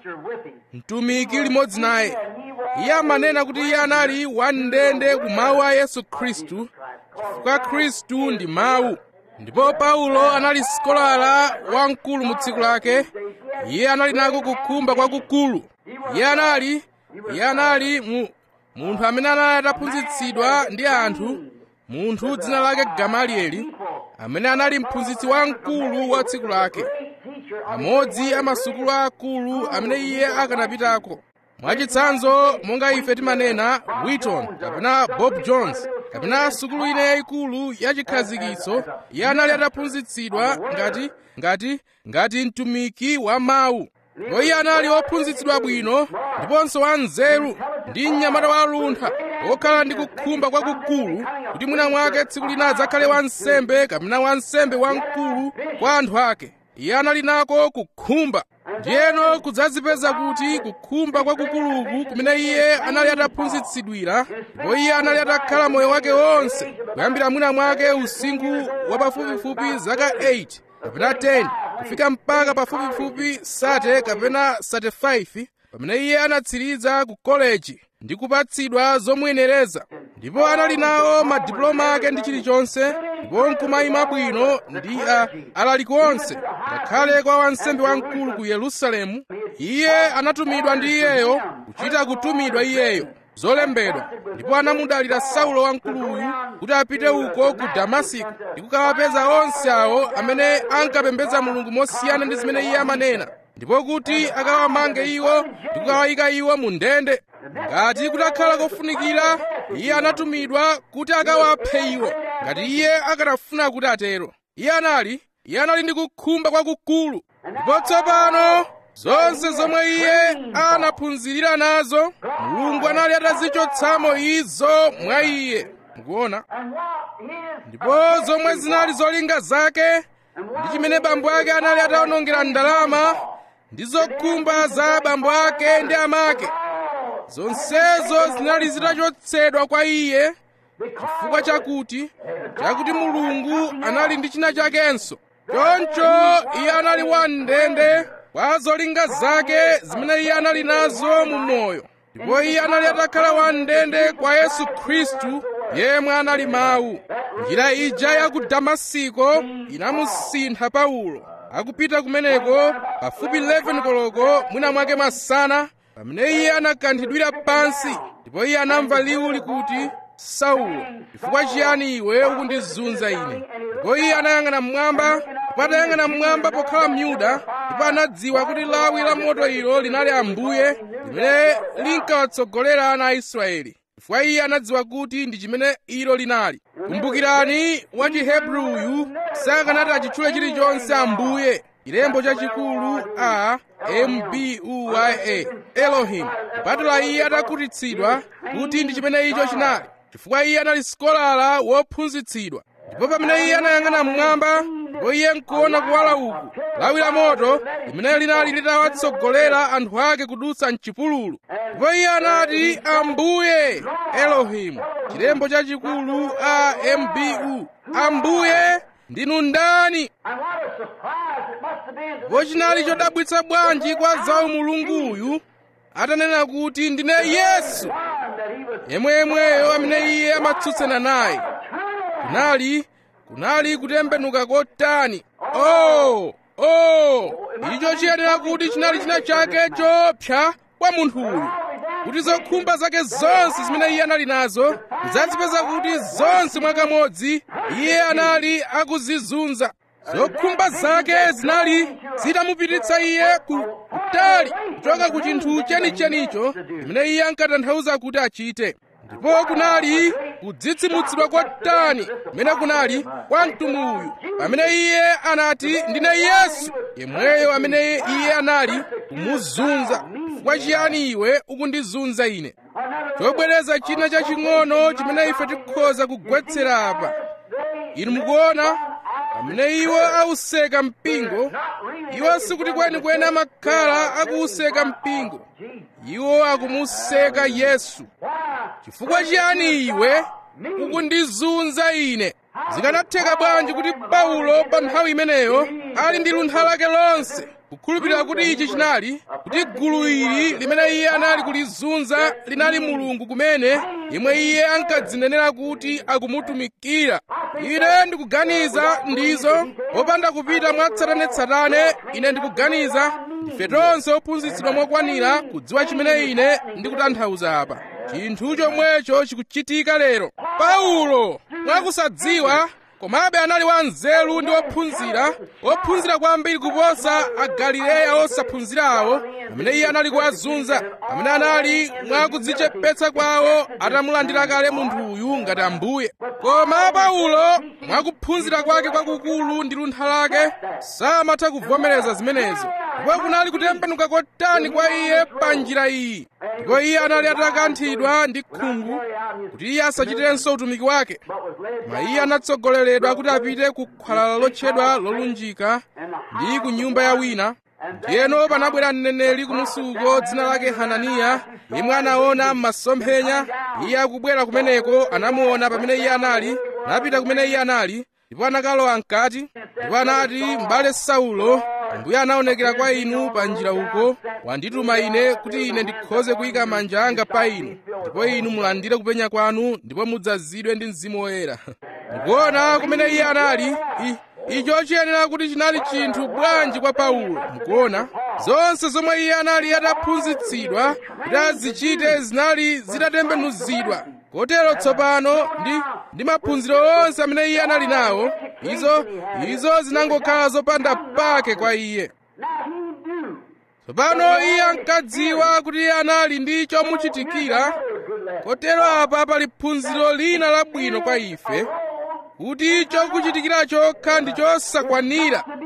mtumiki limodzi naye iye amanena kuti iye anali wamndende ku mawu a yesu khristu chifukwa khristu ndi mawu ndipo paulo anali sikolara wamkulu mu tsiku lake iye anali nako kukhumba kwakukulu iye anali iye anali mu munthu amene anali ataphunzitsidwa ndi anthu munthu dzina lake gamalieli amene anali mphunzitsi wamkulu wa tsiku lake amodzi a masukulu akulu amene iye akanapitako mwachitsanzo monga ife timanena wheaton kapena bob jones kapena sukulu ine yayikulu yachikhazikitso iye anali ataphunzitsidwa ngati ngati ngati mtumiki wa mawu ndipo iye anali wophunzitsidwa bwino ndiponso wanzeru ndi mnyamata waluntha wokhala ndi kukhumba kwakukulu kuti mwina mwake tsiku lina adzakhale wansembe kapena wansembe wamkulu kwa anthu ake iye anali nako kukhumba ndiyeno kudzazipeza kuti kukhumba kwakukuluku kumene iye anali ataphunzitsidwira ndipo iye anali atakhala moyo wake wonse kuyambira mwina mwake usinkhu wa pafupifupi zaka 8 kapena 10 kufika mpaka pafupifupi sate kapena sate 5 pamene iye anatsiriza ku koleji ndi kupatsidwa zomuyenereza ndipo anali nawo madipuloma ake ndi chilichonse ndipo nkumayima bwino ndi uh, alaliki onse ngakhale kwa wansembe wamkulu ku yerusalemu iye anatumidwa ndi iyeyo kuchita kutumidwa iyeyo zolembedwa ndipo anamudalira saulo wamkuluyu kuti apite uko ku damasiko ndi kukawapeza onse awo amene ankapembedza mulungu mosiyana ndi zimene iye amanena ndipo kuti akawamange iwo ndi kukawayika iwo mu ndende ngati kutakhala kofunikira iye anatumidwa kuti akawaphe iwo ngati iye akanafuna kuti atero iye anali iye anali ndi kukhumba kwakukulu ndipo tsopano zonse zomwe iye anaphunzirira nazo mulungu anali atazichotsamo izo mwa iye mukuona And what his ndipo zomwe zinali zolinga zake ndi chimene bambo ake anali atawonongera ndalama ndi zokhumba za bambo ake ndi amake zonsezo zinali zitachotsedwa kwa iye chifukwa chakuti chakuti mulungu anali ndi china chakenso choncho iye anali wamndende kwa zolinga zake zimene iye anali nazo mu moyo ndipo iye anali atakhala wamndende kwa yesu khristu yemwe anali mawu njira ija ya ku damasiko inamusintha paulo akupita kumeneko pafupi 11 koloko mwina mwake masana pamene iye anakanthidwira pansi ndipo iye anamva liwu likuti saulo chifukwa chiyani iwe ukundizunza ine ndipo iye anayang'ana mmwamba ndipo atayang'ana mmwamba pokhala myuda ndipo anadziwa kuti lawi la moto ilo linali ambuye limene linkawatsogolera ana a israeli chifukwa iye anadziwa kuti ndi chimene ilo linali kumbukirani wa chihebruyu sakanati achitchule chilichonse ambuye chilembo chachikulu a mbuya elohim kupatula iye atakhutitsidwa kuti ndi chimene icho chinali chifukwa iye anali sikolala wophunzitsidwa ndipo pamene iye anayang'ana mmwamba ndipo iye nkuona kuwala uku lawi la moto limene linali litawatsogolera anthu ake kudutsa mchipululu ndipo iye anati ambuye elohimu chilembo chachikulu a mbu ambuye ndinu ndani And what a surprise it must have been to ndipo chinali chodabwitsa bwanji kwa zawo mulunguyu atanena kuti ndine yesu one that he was yemweyemweyo amene iye amatsutsana naye kunali kunali kutembenuka kotani oh oh icho chiyenera kuti chinali china chake chopsa kwa munthuyu kuti zokhumba zake zonse zimene iye anali nazo zazipeza kuti zonse mwakamodzi iye anali akuzizunza zokhumba zake zinali zitamupititsa iye ku kutali kuchoka ku chinthu chenichenicho chimene iye ankatanthauza kuti achite ndipo kunali kudzitsimutsidwa kotani kumene kunali kwa mtumwi uyu pamene iye anati ndine yesu yemweyo amene iye anali kumuzunza chifukwa chiyani iwe ukundizunza ine chobwereza china chaching'ono chimene ife tikhoza kugwetsera apa inu mukuona pamene iwo auseka mpingo iwo sikuti kwenikweni amakhala akuuseka mpingo iwo akumuseka yesu chifukwa chiyani iwe ukundizunza ine zikanatheka bwanji kuti paulo pa nthawi imeneyo ali ndi luntha lake lonse kukhulupirira kuti ichi chinali kuti gulu ili limene iye anali kulizunza linali mulungu kumene yemwe iye ankadzinenera kuti akumutumikira ine ndikuganiza ndizo popanda kupita mwatsatanetsatane ine ndikuganiza ndife tonse ophunzitsidwa mokwanira kudziwa chimene ine ndikutanthauza apa chinthu chomwecho chikuchitika lero paulo mwakusadziwa komabe anali wanzeru ndi wophunzira wophunzira kwambiri kuposa agalileya osaphunzirawo pamene iye anali kuwazunza pamene anali mwakudzichepetsa kwawo atamulandira kale munthuyu ngati ambuye koma paulo mwakuphunzira kwake kwakukulu ndi luntha lake samatha kuvomereza zimenezo ndipo kunali kutembenuka kotani kwa iye pa njira iyi ndipo iye anali atakanthidwa ndi khungu kuti iye asachitenso utumiki wake koma iye anatsogoleredwa kuti apite ku khwalala lotchedwa lolunjika ndi ku nyumba ya wina ndiyeno panabwera mneneri kumusuko dzina lake hananiya yemwe anaona m'masomphenya iye akubwera kumeneko anamuona pamene iye anali anapita kumene iye anali ndipo anakalowa mkati ndipo anati m'bale saulo ambuye anaonekera kwa inu pa njira uko wandituma ine kuti ine ndikhoze kuyika manja anga pa inu ndipo inu mulandire kupenya kwanu ndipo mudzazidwe ndi mzimu woyera mukuona kumene iye anali i icho chiyenera kuti chinali chinthu bwanji kwa paulo mukuona zonse zomwe iye anali ataphunzitsidwa kuti azichite zinali zitatembenuzidwa kotero tsopano ndi ndi maphunziro onse amene iye anali nawo izo izo zinangokhala zopanda pake kwa iye tsopano iye ankadziwa kuti iye anali ndi chomuchitikira kotero apa pali phunziro lina labwino kwa ife kuti chokuchitikira chokha ndi chosakwanira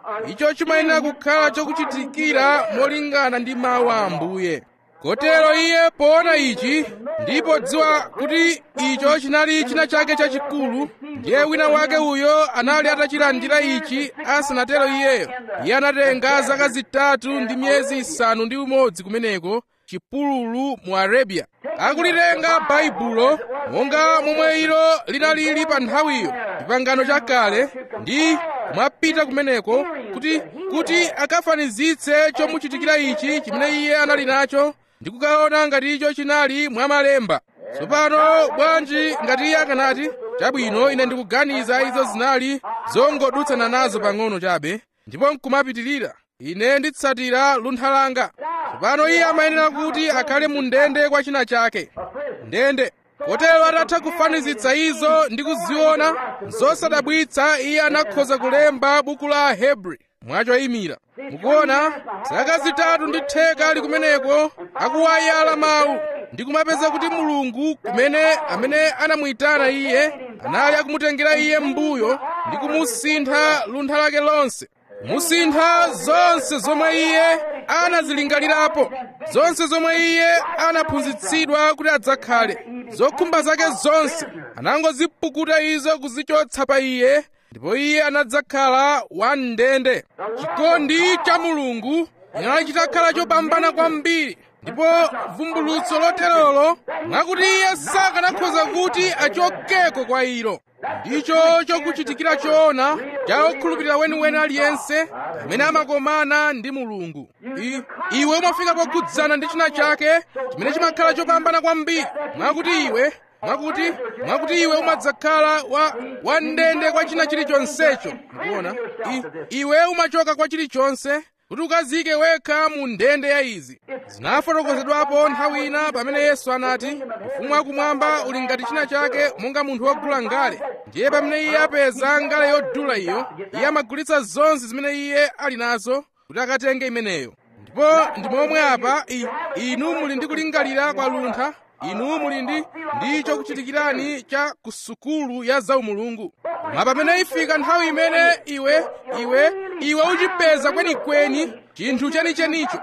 icho chimayenera kukhala chokuchitikira molingana ndi mawu a ambuye kotero iye poona ichi ndipo dziwa kuti icho chinali china chake chachikulu ndiye wina wake uyo anali atachilandira ichi asanatero iyeyo iye anatenga zaka zitatu ndi miyezi isanu ndi umodzi kumeneko chipululu mu arabiya akulitenga baibulo monga momwe ilo linalili pa nthawiyo chipangano chakale ndi kumapita kumeneko kuti kuti akafanizitse chomuchitikira ichi chimene iye anali nacho ndi kukaona ngati icho chinali mwamalemba tsopano bwanji ngati iye akanati chabwino ine ndikuganiza izo zinali zongodutsana nazo pang'ono chabe ndipo nkumapitirira ine nditsatira luntha langa tsopano iye amayenera kuti akhale mu ndende kwa china chake ndende kotero atatha kufanizitsa izo ndi kuziona zosadabwitsa iye anakhoza kulemba buku la hebri mwachoyimira mukuona zaka zitatu ndi theka ali kumeneko akuwayala mawu ndi kumapeza kuti mulungu kumene amene anamuyitana iye anali akumutengera iye m'mbuyo ndi kumusintha luntha lake lonse musintha zonse zomwe iye anazilingalirapo zonse zomwe iye anaphunzitsidwa kuti adzakhale zokhumba zake zonse anangozipukuta izo kuzichotsa pa iye ndipo iye anadzakhala wamndende chikondi cha mulungu chinali chitakhala chopambana kwambiri ndipo vumbulutso loterolo mwakuti iye sakanakhoza kuti achokeko kwa ilo ndicho chokuchitikira choona cha okhulupirira weniweni aliyense amene amakomana ndi mulungu I, iwe umafika pokhudzana ndi china chake chimene chimakhala chopambana kwambiri mwakuti iwe mwakuti mwakuti iwe umadzakhala wa wandende kwa china chilichonsecho mukuona I, iwe umachoka kwa chilichonse kuti ukazike wekha mu ndende ya izi zinafotokozedwapo nthawi ina pamene yesu anati ufumu wakumwamba uli ngati china chake monga munthu wogula ngale ndiye pamene iye apeza ngale yodula iyo iye amagulitsa zonse zimene iye ali nazo kuti akatenge imeneyo ndipo ndi momwe apa i, inu muli ndi kulingalira kwa luntha inu muli ndi ndi chokuchitikirani cha kusukulu ya zaumulungu koma pamene ifika nthawi imene iwe iwe iwe uchipeza kwenikweni chinthu chenichenicho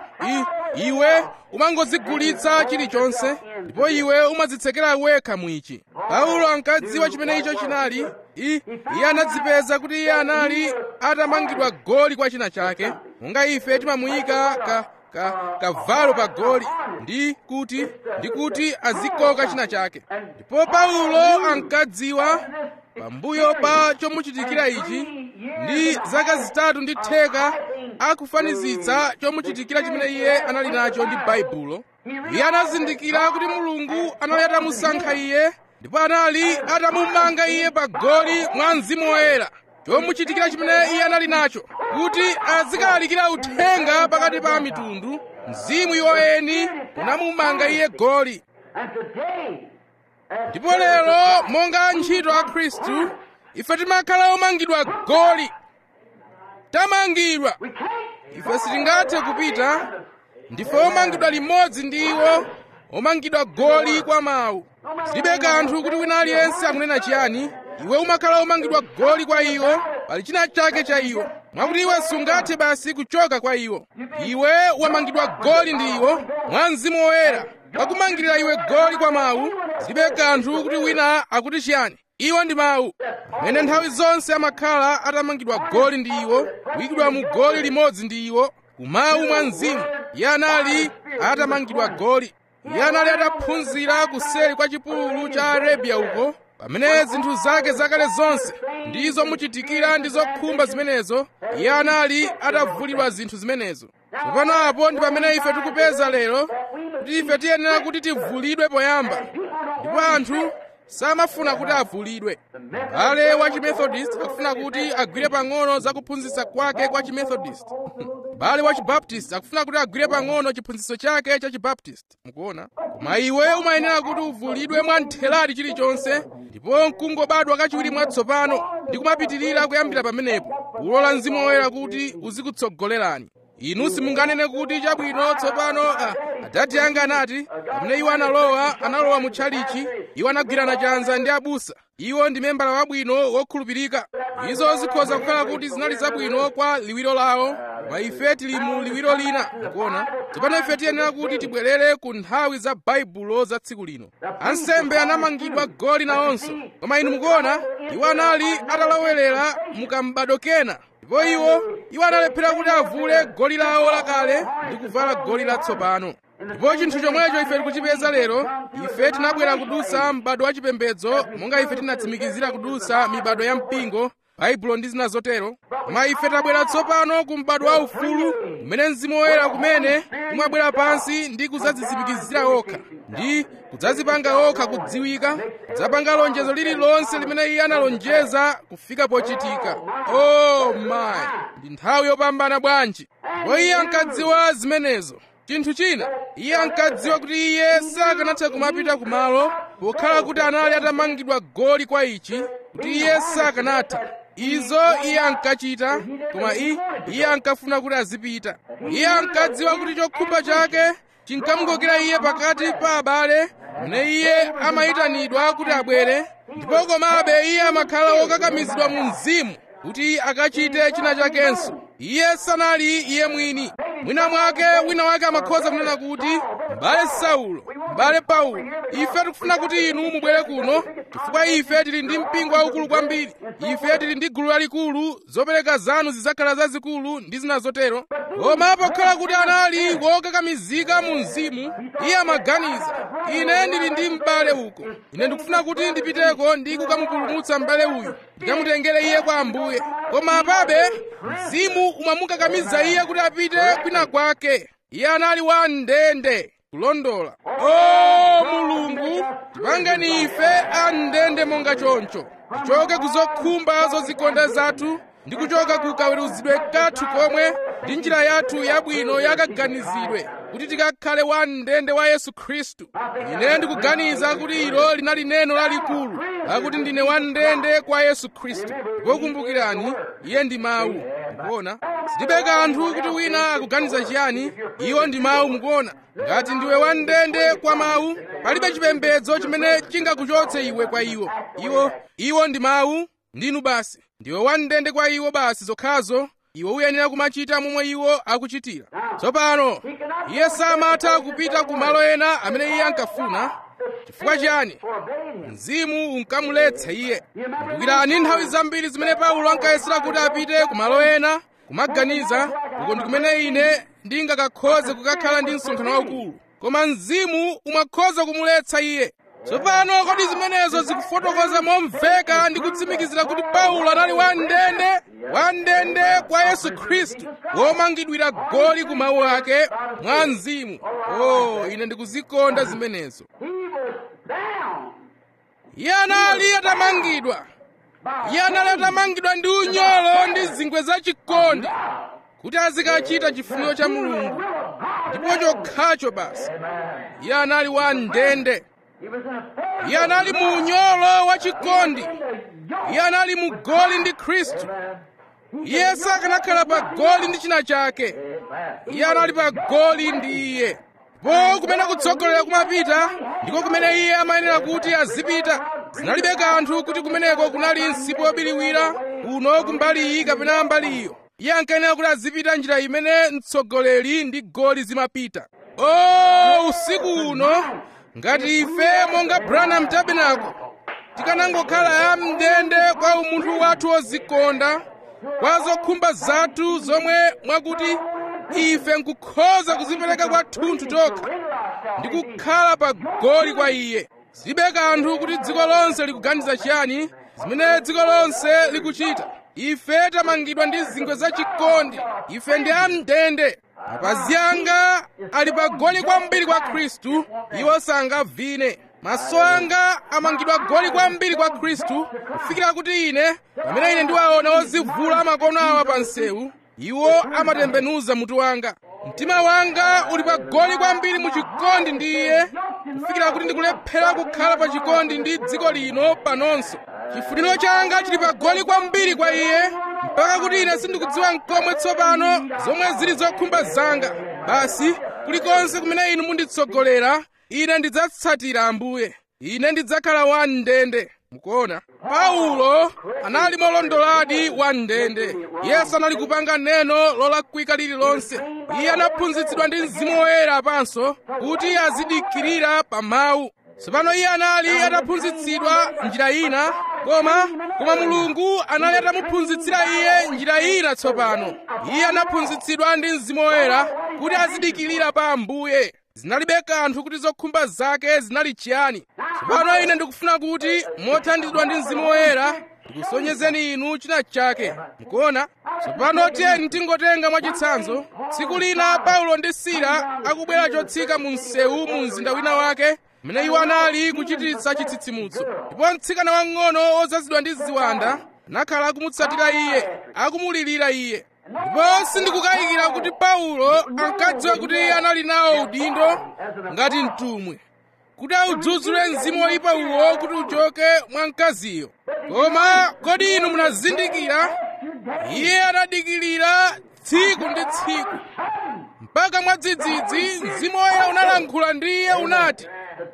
iwe umangozigulitsa chilichonse ndipo iwe umadzitsekera wekha mwichi paulo ankadziwa chimene icho chinali iye anadzipeza kuti iye anali atamangidwa goli kwa china chake monga ife timamuyika ka ka kavalo pa goli ndi kuti ndi kuti azikoka china chake ndipo paulo ankadziwa pambuyo pa chomuchitikira ichi ndi zaka zitatu ndi theka akufanizitsa chomuchitikira chimene iye anali nacho ndi baibulo iye anazindikira kuti mulungu anali atamusankha iye ndipo anali atamumanga iye pa goli mwa mzimu woyera chomuchitikira chimene iye anali nacho kuti azikalalikira uthenga pakati pa mitundu mzimu iwoyeni unamumanga iye goli ndipo lero monga ntchito a khristu ife timakhala omangidwa goli tamangidwa ife sitingathe kupita ndife omangidwa limodzi ndi iwo omangidwa goli kwa mawu zilibe kanthu kuti wina aliyense akunena chiyani iwe umakhala omangidwa goli kwa iwo pali china chake cha iwo mwakuti iwe sungathe basi kuchoka kwa iwo iwe wamangidwa goli ndi iwo mwa mzimu woyera wakumangirira iwe goli kwa mawu zilibe kanthu kuti wina akuti chiyani iwo ndi mawu amene nthawi zonse amakhala atamangidwa goli ndi iwo kuyikidwa mu goli limodzi ndi iwo kumawu mwa mzimu iye anali atamangidwa goli iye anali ataphunzira kuseri kwa chipululu cha arabiya uko pamene zinthu zake zakale zonse ndi zomuchitikira ndi zokhumba zimenezo iye anali atavulidwa zinthu zimenezo tsopano apo ndi pamene ife tikupeza lero kuti ife tiyenera kuti tivulidwe poyamba ndipo anthu samafuna kuti avulidwe m'bale wa chimethodist akufuna kuti agwire pang'ono za kuphunzitsa kwake kwa chimethodist m'bale wa chibaptist akufuna kuti agwire pang'ono chiphunzitso chake cha chibaptist mukuona koma iwe umayenera kuti uvulidwe mwa ntheladi chilichonse ndipo nkungobadwa kachiwiri mwatsopano ndi kumapitirira kuyambira pamenepo kulola mzimu woyera kuti uzikutsogolerani inu simunganene kuti chabwino tsopano ah, adati anga anati pamene iwo analowa analowa mu tchalichi iwo anagwirana chanza ndi abusa iwo ndi membala wabwino wokhulupirika izo zikhoza kukhala kuti zinali zabwino kwa liwiro lawo koma ife tili mu liwiro lina mukuona tsopano ife tiyenera kuti tibwerere ku nthawi za baibulo za tsiku lino ansembe anamangidwa goli nawonso koma inu mukuona iwo anali atalowerera mukambado kena ndipo iwo iwo analephera kuti avule goli lawo lakale ndi kuvala goli latsopano ndipo chinthu chomwecho ife tikuchipeza lero ife tinabwera kudutsa m'bado wa chipembedzo monga ife tinatsimikizira kudutsa mibado ya mpingo baibulo ndi zina zotero koma ife tabwera tsopano ku m'bado wa ufulu kumene mzimu woyera kumene umabwera pansi ndi kudzadzitsimikizira okha ndi kudzazipanga okha kudziwika kudzapanga lonjezo lililonse limene iye analonjeza kufika pochitika oh my ndi nthawi yopambana bwanji ndipo iye ankadziwa zimenezo chinthu china iye ankadziwa kuti iye sakanatha kumapita kumalo pokhala kuti anali atamangidwa goli kwa ichi kuti iye sakanatha izo iye ankachita koma i iye ankafuna kuti azipita iye ankadziwa kuti chokhumba chake chinkamukokera iye pakati pa abale mene iye amayitanidwa kuti abwere ndipo komabe iye amakhala wokakamizidwa mu mzimu kuti akachite china chakenso iye sanali iye mwini mwina mwake wina wake amakhoza kunena kuti m'bale saulo m'bale paulo ife tikufuna kuti inu mubwere kuno chifukwa ife tili ndi mpingo waukulu kwambiri ife tili ndi gulu lalikulu zopereka zanu zidzakhala zazikulu ndi zina zotero koma pokhala kuti anali wokakamizika mu mzimu iye amaganiza ine ndili ndi m'bale uko ine ndikufuna kuti ndipiteko ndi kukamupulumutsa m'bale uyu ndikamutengere iye kwa ambuye koma apabe mzimu umamukakamiza iye kuti apite kwina kwake iye anali wa ndende kulondola o mulungu tipangeni ife a ndende monga choncho tichoke kuzokhumba zozikonda zathu ndi kuchoka ku kaweruzidwe kathu komwe ndi njira yathu yabwino yakaganizidwe kuti tikakhale wa ndende wa yesu khristu ine ndikuganiza kuti ilo linali neno lalikulu lakuti ndine wa ndende kwa yesu khristu ndipo kumbukirani iye ndi mawu mukuona sitibe kanthu kuti wina akuganiza chiyani iwo ndi mawu mukuona ngati ndiwe wa ndende kwa mawu palibe chipembedzo chimene chingakuchotse iwe kwa iwo iwo iwo ndi mawu ndinu basi ndiwe wa ndende kwa iwo basi zokhazo iwe uyenera kumachita momwe iwo akuchitira tsopano iye samatha kupita ku malo ena amene iye ankafuna chifukwa chiyani mzimu unkamuletsa iye kumbukirani nthawi zambiri zimene paulo ankayesera kuti apite ku malo ena kumaganiza uko ndi kumene ine ndingakakhoze kukakhala ndi msonkhano waukulu koma mzimu umakhoza kumuletsa iye tsopano kodi zimenezo zikufotokoza momveka ndi kutsimikizira kuti paulo anali wandende wandende kwa yesu khristu womangidwira goli ku mawu ake mwa mzimu o ine ndikuzikonda zimenezo iye anali atamangidwa iye anali atamangidwa ndi unyolo ndi zingwe zachikondi kuti azikachita chifuniro cha mulungu ndipo chokhacho basi iye anali wa ndende iye anali mu unyolo wa chikondi iye anali mu goli ndi khristu iye sakanakhala pa goli ndi china chake iye anali pa goli ndi iye po kumene kutsogolera kumapita ndiko kumene iye amayenera kuti azipita zinalibe kanthu kuti kumeneko kunali msipu wobiriwira uno kumbali iyi kapena mbali iyo iye ankayenera kuti azipita njira imene mtsogoleri ndi goli zimapita o usiku uno ngati ife monga branham tabernacle tikanangokhala amndende kwa umunthu wathu wozikonda kwa zokhumba zathu zomwe mwakuti ife nkukhoza kuzipereka kwathunthu tokha ndi kukhala pa goli kwa iye zilibe kanthu kuti dziko lonse likuganiza chiyani zimene dziko lonse likuchita ife tamangidwa ndi zingwe zachikondi ife ndi amndende mapazi anga ali pa goli kwambiri kwa khristu iwo sangavine maso anga amangidwa goli kwambiri kwa khristu kufikira kuti ine pamene ine ndiwaona ozivula makono awa pa nsewu iwo amatembenuza mutu wanga mtima wanga uli pa goli kwambiri mu chikondi ndi iye kufikira kuti ndikulephera kukhala pa chikondi ndi dziko lino panonso chifuniro changa chili pa goli kwambiri kwa iye mpaka kuti ine sindikudziwa nkomwe tsopano zomwe zili zokhumba zanga basi kulikonse kumene inu munditsogolera ine ndidzatsatira ambuye ine ndidzakhala wamndende mukuona paulo anali molondoladi wamndende yesu anali kupanga neno lolakwika lililonse iye anaphunzitsidwa ndi mzimu woyera apanso kuti azidikirira pa mawu tsopano iye anali ataphunzitsidwa njira ina koma koma mulungu anali atamuphunzitsira iye njira ina tsopano iye anaphunzitsidwa ndi mzimu woyera kuti azidikirira pa ambuye zinalibe kanthu kuti zokhumba zake zinali chiyani tsopano ine ndikufuna kuti mothandizidwa ndi mzimu woyera ndikusonyezeni inu china chake mukuona tsopano tiyeni tingotenga mwachitsanzo tsiku lina paulo ndi sila akubwera chotsika mu msewu mu mzinda wina wake mmene iwo anali kuchititsa chitsitsimutso ndipo mtsikana wang'ono wozazidwa ndi ziwanda anakhala akumutsatira iye akumulirira iye ndipo sindikukayikira kuti paulo ankadziwa kuti iye anali nawo udindo ngati mtumwi kuti audzudzule mzimu woyipa uwo kuti uchoke mwa mkaziyo koma kodi inu munazindikira iye anadikilira tsiku ndi tsiku mpaka mwadzidzidzi mzimu woyera unalankhula ndi iye unati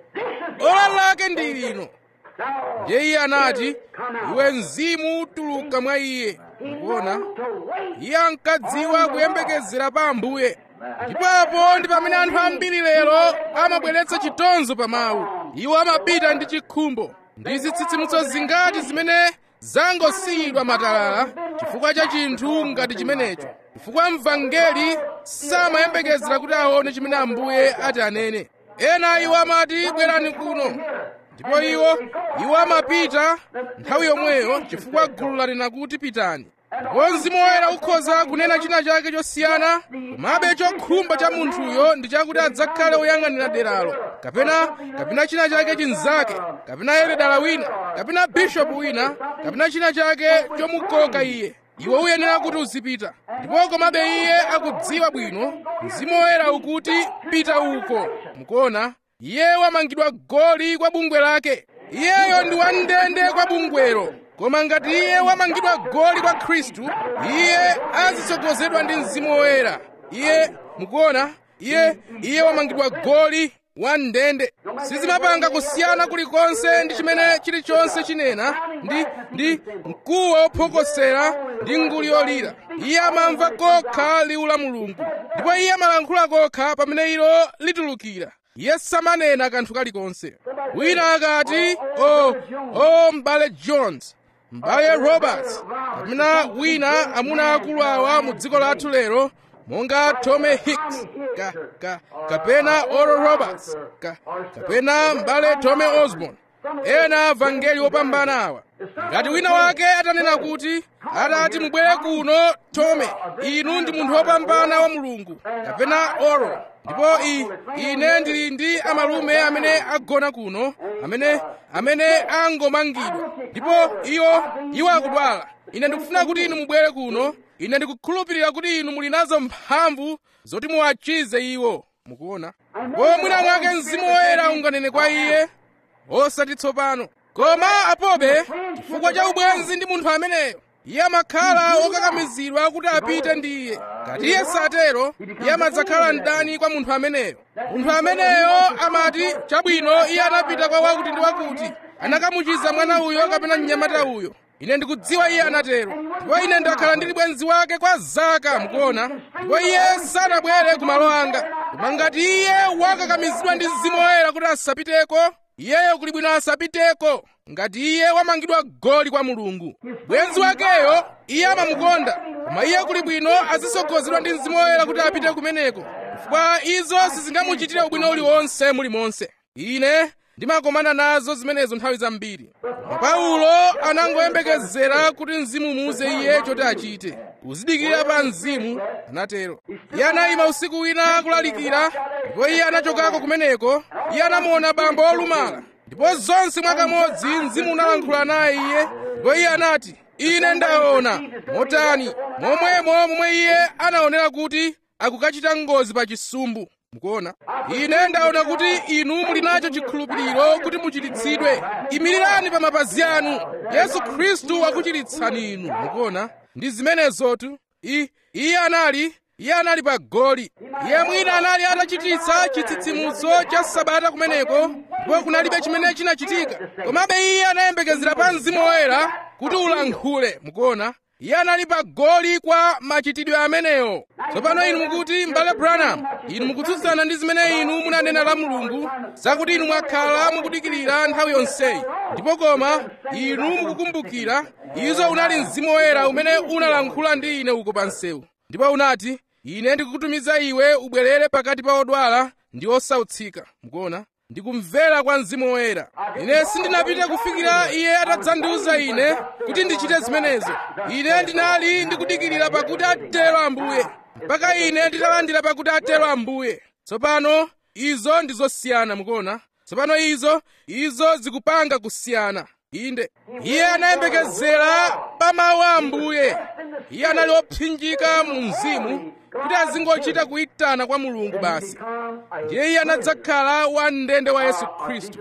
ola lake ndi lino ndiye iye anati iwe mzimu tuluka mwa iye mukuona iye ankadziwa kuyembekezera pa ambuye ndipapo ndi pamene anthu ambiri lero amabweretsa chitonzo pa mawu iwo amapita ndi chikhumbo ndi zitsitsimutso zingati zimene zangosiyidwa matalala chifukwa cha chinthu ngati chimenecho chifukwa mvangeli samayembekezera kuti aone chimene ambuye ati anene ena iwo amati bwerani kuno ndipo iwo iwo amapita nthawi yomweyo chifukwa gulu lanena kuti pitani ndipo mzimu woyera ukhoza kunena china chake chosiyana komabe chokhumba cha munthuyo ndi chakuti adzakhale woyang'anira deralo kapena kapena china chake chinzake kapena yeredala wina kapena bishopu wina kapena china chake chomukoka iye iwe uyenera kuti uzipita ndipo komabe iye akudziwa bwino mzimu woyera ukuti pita uko mukuona iye wamangidwa goli kwa bungwe lake iyeyo ndi wandende kwa bungwelo koma ngati iye wamangidwa goli kwa khristu iye azitsogozedwa ndi mzimu woyera iye mukuona iye iye wamangidwa goli wandende sizimapanga kusiyana kulikonse ndi chimene chilichonse chinena ndi ndi mkuwa wophokosera ndi nguli yolira iye amamva kokha liwu la mulungu ndipo iye amalankhula kokha pamene ilo litulukira iye samanena kanthu kalikonse wina akati o o m'bale jones m'bale roberts kapena wina amuna akulu awa mu dziko lathu lero monga tommy hicks ka, ka, kapena oral roberts ka, kapena m'bale tommy osborn ena vangeli wopambana awa ngati wina wake atanena kuti atati mubwere kuno tome inu ndi munthu wopambana wa mulungu kapena oral ndipo i, ine ndili ndi amalume amene agona kuno amene amene angomangidwa ndipo iwo iwo akudwala ine ndikufuna kuti inu mubwere kuno ine ndikukhulupirira kuti inu muli nazo mphamvu zoti muwachize iwo mukuona ndipo mwina mwake mzimu woyera unganene kwa iye osati tsopano koma apobe chifukwa cha ubwenzi ndi munthu ameneyo iye amakhala wokakamizidwa kuti apite ndi iye ngati iye satero iye amadzakhala mdani kwa munthu ameneyo munthu ameneyo amati chabwino iye anapita kwa wakuti ndi wakuti anakamuchiza mwana uyo kapena mnyamata uyo ine ndikudziwa iye anatero ndipo ine ndakhala ndili bwenzi wake kwa zaka mukuona ndipo iye sanabwere ku malo anga koma ngati iye wakakamizidwa ndi mzimu woyera kuti asapiteko iyeyo kuli bwino asapiteko ngati iye wamangidwa goli kwa mulungu bwenzi wakeyo iye amamukonda koma iye kuli bwino azisogozedwa ndi mzimu woyera kuti apite kumeneko chifukwa izo sizingamuchitire ubwino uliwonse mulimonse ine ndimakomana nazo zimenezo nthawi zambiri paulo anangoyembekezera kuti mzimu muuze iye choti achite kuzidikirira pa mzimu anatero iye anayima usiku wina akulalikira ndipo iye anachokako kumeneko iye anamuona bambo olumala ndipo zonse mwakamodzi mzimu unalankhula naye iye ndipo iye anati ine ndaona motani momwemo momwe iye anaonera kuti akukachita ngozi pa chisumbu mukuona ine ndaona kuti inu muli nacho chikhulupiriro kuti muchiritsidwe imirirani pa mapazi anu yesu khristu wakuchiritsani inu mukuona ndi zimenezotu I- iye anali iye anali pa goli iye mwina anali atachititsa chitsitsimutso cha sabata kumeneko ndipo kunalibe chimene chinachitika komabe iye anayembekezera pa mzimu woyera kuti ulankhule mukuona iye anali pa goli kwa machitidwe amenewo tsopano inu mukuti m'bale branham inu mukutsutsana ndi zimene inu munanena la mulungu zakuti inu mwakhala mukudikirira nthawi yonseyi ndipo koma inu mukukumbukira izo unali mzimu woyera umene unalankhula ndi ine uko pa msewu ndipo unati ine ndikukutumiza iwe ubwerere pakati pa odwala ndi osautsika mukuona ndikumvera kwa mzimu woyera ine sindinapite kufikira iye atadzandiuza ine kuti ndichite zimenezo ine ndinali ndikudikirira pakuti atero ambuye mpaka ine nditalandira pakuti atero ambuye tsopano izo ndizosiyana mukuona tsopano izo izo zikupanga kusiyana inde iye anayembekezera pa mawu a ambuye iye anali opsinjika mu mzimu kuti azingochita kuyitana kwa mulungu basi ndiye iye anadzakhala wamndende wa yesu khristu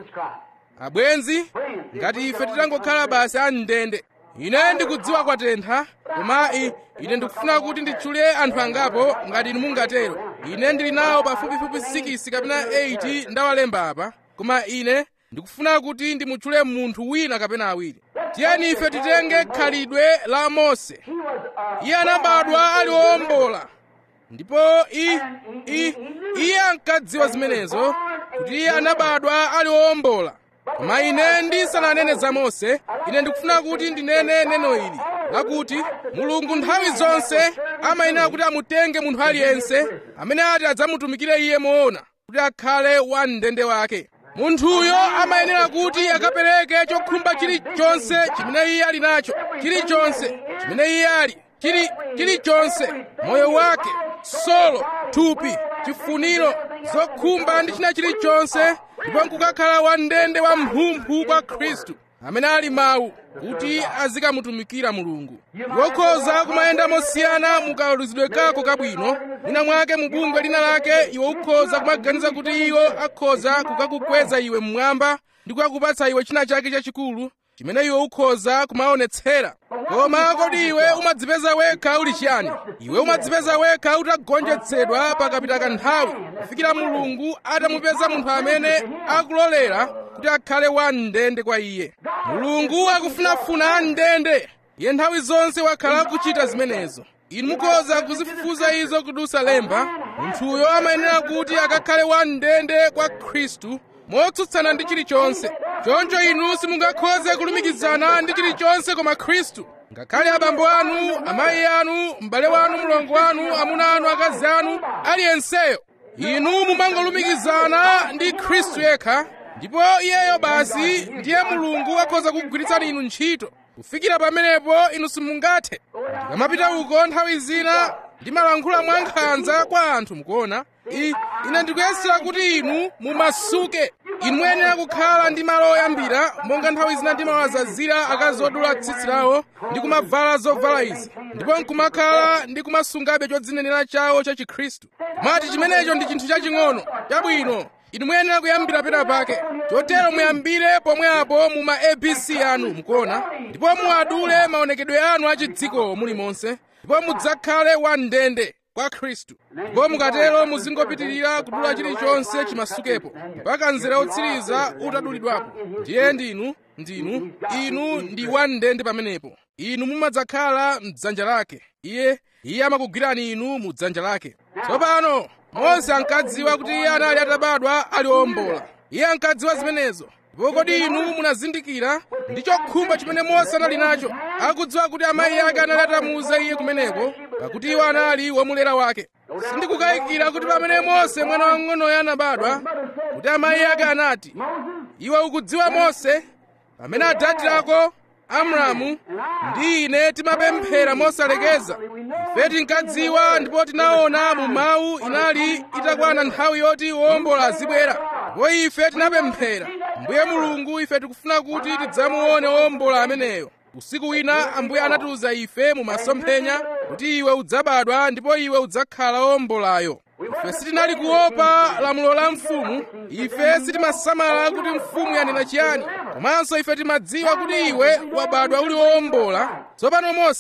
abwenzi ngati ife titangokhala basi amndende ine ndikudziwa kwatentha koma i- ine ndikufuna kuti nditchule anthu angapo ngati inu mungatero ine ndili nawo pafupifupi 6 kapena 8 ndawalemba apa koma ine ndikufuna kuti ndimutchule munthu wina kapena awiri tiyeni ife titenge khalidwe la mose iye anabadwa ali wowombola ndipo i, i, iye ankadziwa zimenezo kuti iye anabadwa ali wowombola koma ine ndisananene za mose ine ndikufuna kuti ndinene neno ili lakuti mulungu nthawi zonse amayenera kuti amutenge munthu aliyense amene ati adzamutumikire iye moona kuti akhale wamndende wake munthuyo amayenera kuti akapereke chokhumba chilichonse chimene iye ali nacho chilichonse chimene iye ali chili chilichonse moyo wake solo thupi chifuniro zokhumba ndi china chilichonse ndipo nkukakhala wamndende wa mphumphu kwa khristu amene ali mawu kuti azikamutumikira mulungu wokhoza kumayenda mosiyana mukaluzidwe kako kabwino mwina mwake mu bungwe lina lake iwe ukhoza kumaganiza kuti iwo akhoza kukakukweza iwe mmwamba ndi kukakupatsa iwe china chake chachikulu chimene iwe ukhoza kumaonetsera koma kodi iwe umadzipeza wekha uli chiyani iwe umadzipeza wekha utagonjetsedwa pakapita kanthawi kufikira mulungu atamupeza munthu amene akulolera kuti akhale wamndende kwa iye mulungu akufunafuna amndende iye nthawi zonse wakhala akuchita zimenezo inu mukhoza kuzifufuza izo kudusa lemba munthuyo amayenera kuti akakhale wamndende kwa khristu motsutsana ndi chilichonse choncho inu simungakhoze kulumikizana ndi chilichonse koma khristu ngakhale abambo anu amayi anu m'bale wanu mlongo wanu amuna anu akazi anu aliyenseyo inu mumangolumikizana ndi khristu yekha ndipo iyeyo basi ndiye mulungu akhoza kugwiritsani inu ntchito kufikira pamenepo inu simungathe ndikamapita uko nthawi zina ndimalankhula mwankhanza kwa anthu mukuona I- ine ndikuyesera kuti inu mumasuke inu muyenera kukhala ndi malo oyambira monga nthawi zina ndimawazazira akazi odula tsitsi lawo ndi kumavala zovala izi ndipo nkumakhala ndi kumasungabe chodzinenera chawo cha chikhristu mati chimenecho ndi chinthu chaching'ono chabwino inu muyenera kuyambira pena pake chotero muyambire pomwepo mu ma abc anu mukuona ndipo muadule maonekedwe anu achidziko mulimonse ndipo mudzakhale wamndende kwa khristu ndipo mukatero muzingopitirira kudula chilichonse chimasukepo mpaka mzere otsiriza utadulidwapo ndiye ndinu ndinu inu ndi wamndende pamenepo inu mumadzakhala mdzanja lake iye iye amakugwirani inu mu dzanja lake tsopano mose ankadziwa kuti iye anali atabadwa ali wombola iye ankadziwa zimenezo ndipo kodi inu munazindikira ndi chokhumba chimene mose anali nacho akudziwa kuti amayi ake anali atamuuza iye kumeneko pakuti iwo anali womulera wake sindikukayikira kuti pamene mose mwana wang'onoyo anabadwa kuti amayi ake anati iwe ukudziwa mose pamene adadi ako amramu ndi ine timapemphera mosalekeza ife tinkadziwa ndipo tinaona mu mawu inali itakwana nthawi yoti wombola azibwera ndipo ife tinapemphera mbuye mulungu ife tikufuna kuti tidzamuone wombola ameneyo usiku wina ambuye anatiuza ife mu masomphenya kuti iwe udzabadwa ndipo iwe udzakhala wombolayo ife sitinali kuopa lamulo la mfumu ife sitimasamala kuti mfumu yanena chiyani komanso ife timadziwa kuti iwe wabadwa uli wowombola tsopano mose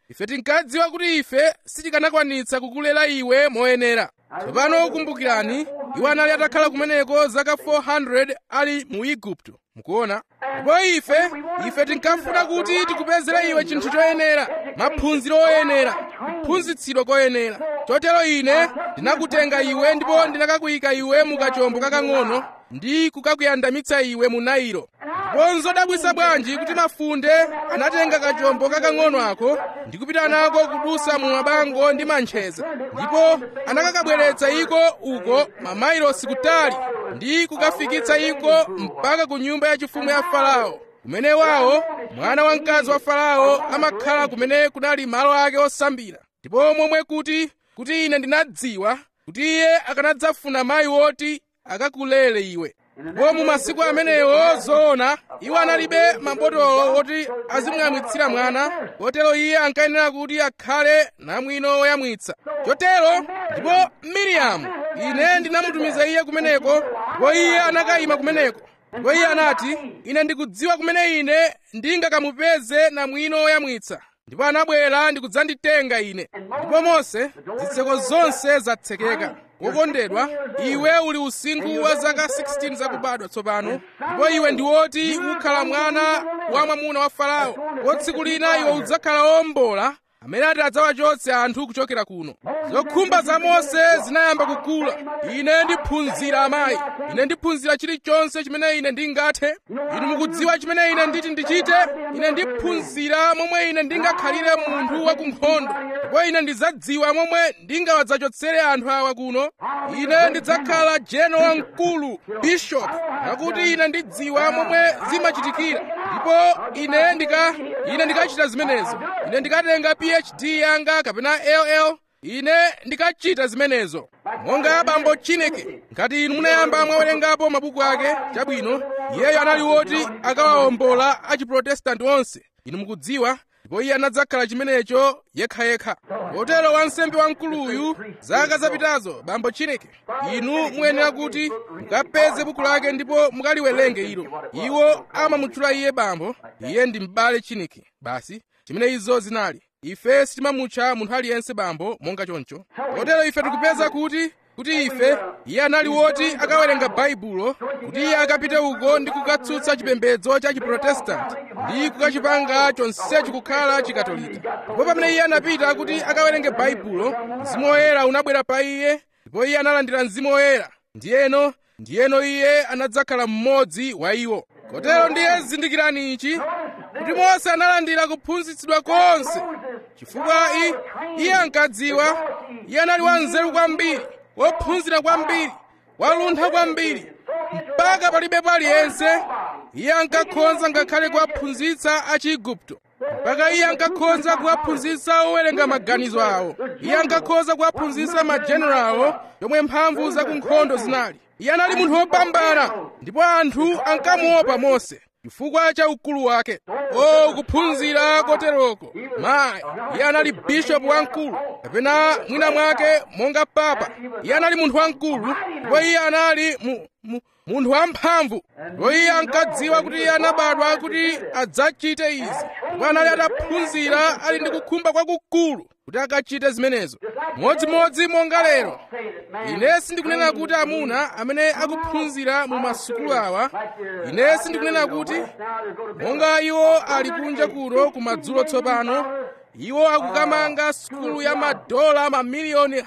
ife tinkadziwa kuti ife sitikanakwanitsa kukulera iwe moyenera tsopano kumbukirani iwo anali atakhala kumeneko zaka 400 ali mu igupto mukuona ndipo ife ife tinkafuna kuti tikupezere iwe chinthu choyenera maphunziro oyenera kuphunzitsidwa koyenera chotero ine ndinakutenga iwe ndipo ndinakakuyika iwe mu kachombo kakang'ono ndi kukakuyandamitsa iwe mu nailo ndipo nzodabwisa bwanji kuti mafunde anatenga kachombo kakang'ono ako ndi kupita nako kudusa mu mabango ndi mantcheza ndipo anakakabweretsa iko uko mamailosi kutali ndi kukafikitsa iko mpaka ku nyumba yachifumu ya farao kumene wawo mwana wamkazi wa farao amakhala kumene kunali malo ake osambira ndipo momwe kuti kuti ine ndinadziwa kuti iye akanadzafuna mayi woti akakulere iwe ndipo mu masiku amenewo zoona iwo analibe mabotolo oti azimuyamwitsira mwana kotero iye ankayenera kuti akhale namwino woyamwitsa chotero ndipo miriyamu ine ndinamutumiza iye kumeneko ndipo iye anakayima kumeneko ndipo iye anati ine ndikudziwa kumene ine ndingakamupeze namwino woyamwitsa ndipo anabwera ndi kudzanditenga ine ndipo mose zitseko zonse zatsekeka wokondedwa iwe uli usinkhu wa zaka 16 zakubadwa tsopano ndipo iwe ndi woti ukhala mwana wa mwamuna wa farao ndipo tsiku lina iwe udzakhala wombola amene ati adzawachotse anthu kuchokera kuno zokhumba za mose zinayamba kukula ine ndiphunzira amayi ine ndiphunzira chilichonse chimene ine ndingathe inu mukudziwa chimene ine nditi ndichite ine ndiphunzira momwe ine ndingakhalire munthu wa kunkhondo ndipo ine ndidzadziwa momwe ndingawadzachotsere anthu awa kuno ine ndidzakhala general wamkulu bishop pakuti ine ndidziwa momwe zimachitikira ndipo ine ndika ine ndikachita zimenezo ine ndikatenga phd yanga kapena ll ine ndikachita zimenezo monga bambo chineke ngati inu munayamba mwawerengapo mabuku ake chabwino iyeyo anali woti akawawombola achiprotestanti onse inu mukudziwa ndipo iye anadzakhala chimenecho yekhayekha kotero wansembe wamkuluyu zaka zapitazo bambo chineke inu muyenera kuti mukapeze buku lake ndipo mukaliwerenge ilo iwo amamutchula iye bambo iye ndi m'bale chineke basi chimene izo zinali ife sitimamutcha munthu aliyense bambo monga choncho kotero ife tikupeza kuti kuti ife iye anali woti akawerenga baibulo kuti iye akapite uko ndi kukatsutsa chipembedzo cha chiprotestanti ndi kukachipanga chonsechi kukhala chikatolika ndipo pamene iye anapita kuti akawerenge baibulo mzimu woyera unabwera pa iye ndipo iye analandira mzimu woyera ndiyeno ndiyeno iye anadzakhala mmodzi wa iwo kotero ndiye zindikirani ichi kuti mose analandira kuphunzitsidwa konse chifukwa iye ankadziwa iye anali wanzeru kwambiri wophunzira kwambiri waluntha kwambiri mpaka palibe paliyense iye ankakhonza ngakhale kuwaphunzitsa achiigupto mpaka iye ankakhoza kuwaphunzitsa owerenga maganizo awo iye ankakhoza kuwaphunzitsa majenerawo yomwe mphamvu zakunkhondo zinali iye anali munthu wopambana ndipo anthu ankamuopa mose chifukwa cha ukulu wake o kuphunzira koteroko mayi iye anali bishopu wamkulu kapena mwina mwake monga papa iye anali munthu wamkulu ndipo iye anali mu, mu, munthu wamphamvu ndipo iye ankadziwa kuti iye anabadwa kuti adzachite izi ndipo anali ataphunzira ali ndi kukhumba kwakukulu kuti akachite zimenezo modzimodzi monga lero ine sindikunena kuti amuna amene akuphunzira mu masukulu awa ine sindikunena kuti monga iwo ali kunja kuno kumadzulo tsopano iwo akukamanga sukulu ya madola mamiliyoni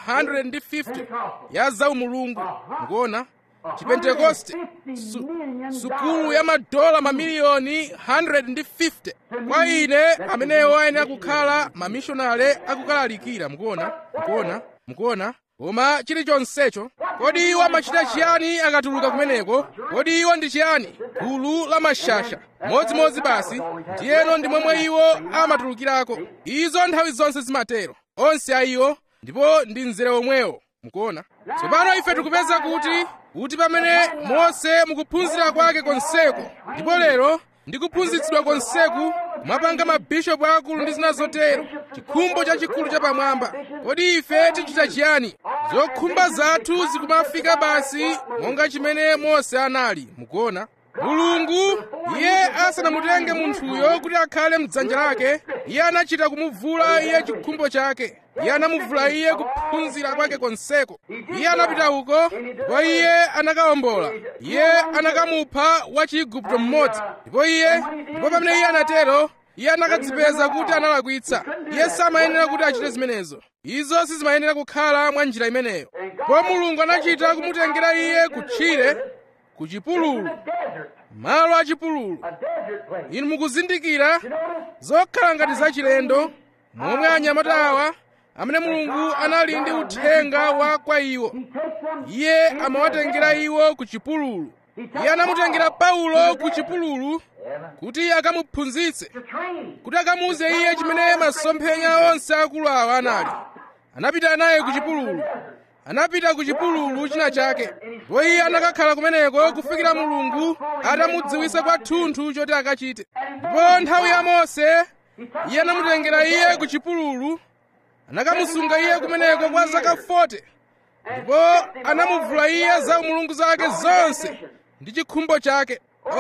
150 ya zaumulungu mukuona chipentekoste su, sukulu ya madola mamiliyoni 150 kwa ine amenewo ayenera kukhala mamishonale akukalalikira mukuona mukuona mukuona koma chilichonsecho kodi iwo amachita chiyani akatuluka kumeneko kodi iwo ndi chiyani gulu la mashasha modzimodzi basi ndiyeno ndi momwe iwo amatulukirako izo nthawi zonse zimatero onse a iwo ndipo ndi mzere omwewo mukuona tsopano ife tikupeza kuti kuti pamene mose mukuphunzira kwake konseko ndipo lero ndi kuphunzitsidwa konseku mwapanga mabishopu akulu ndi zina zotero chikhumbo chachikulu chapamwamba kodi ife tichita chiyani zokhumba zathu zikumafika basi monga chimene mose anali mukuona mulungu iye asanamutenge munthuyo kuti akhale mdzanja lake iye anachita kumuvula iye chikhumbo chake iye anamuvula iye kuphunzira kwake konseko iye anapita uko ndipo iye anakawombola iye anakamupha wachiigupto mmodzi ndipo iye ndipo pamene iye anatero iye anakadzipeza kuti analakwitsa iye samayenera kuti achite zimenezo izo sizimayenera kukhala mwa njira imeneyo ndipo mulungu anachita kumutengera iye kutchire ku chipululu malo achipululu inu mukuzindikira zokhala ngati zachilendo momwe anyamata awa amene mulungu anali ndi uthenga wa kwa iwo iye amawatengera iwo ku chipululu iye anamutengera paulo ku chipululu kuti akamuphunzitse kuti akamuuze iye chimene masomphenya onse akulu awa anali anapita naye ku chipululu anapita ku chipululu china chake ndipo iye anakakhala kumeneko kufikira mulungu atamudziwisa kwathunthu choti akachite ndipo nthawi ya mose iye anamutengera iye ku chipululu anakamusunga iye kumeneko kwa zaka 40 ndipo anamuvula iye za umulungu zake zonse ndi chikhumbo chake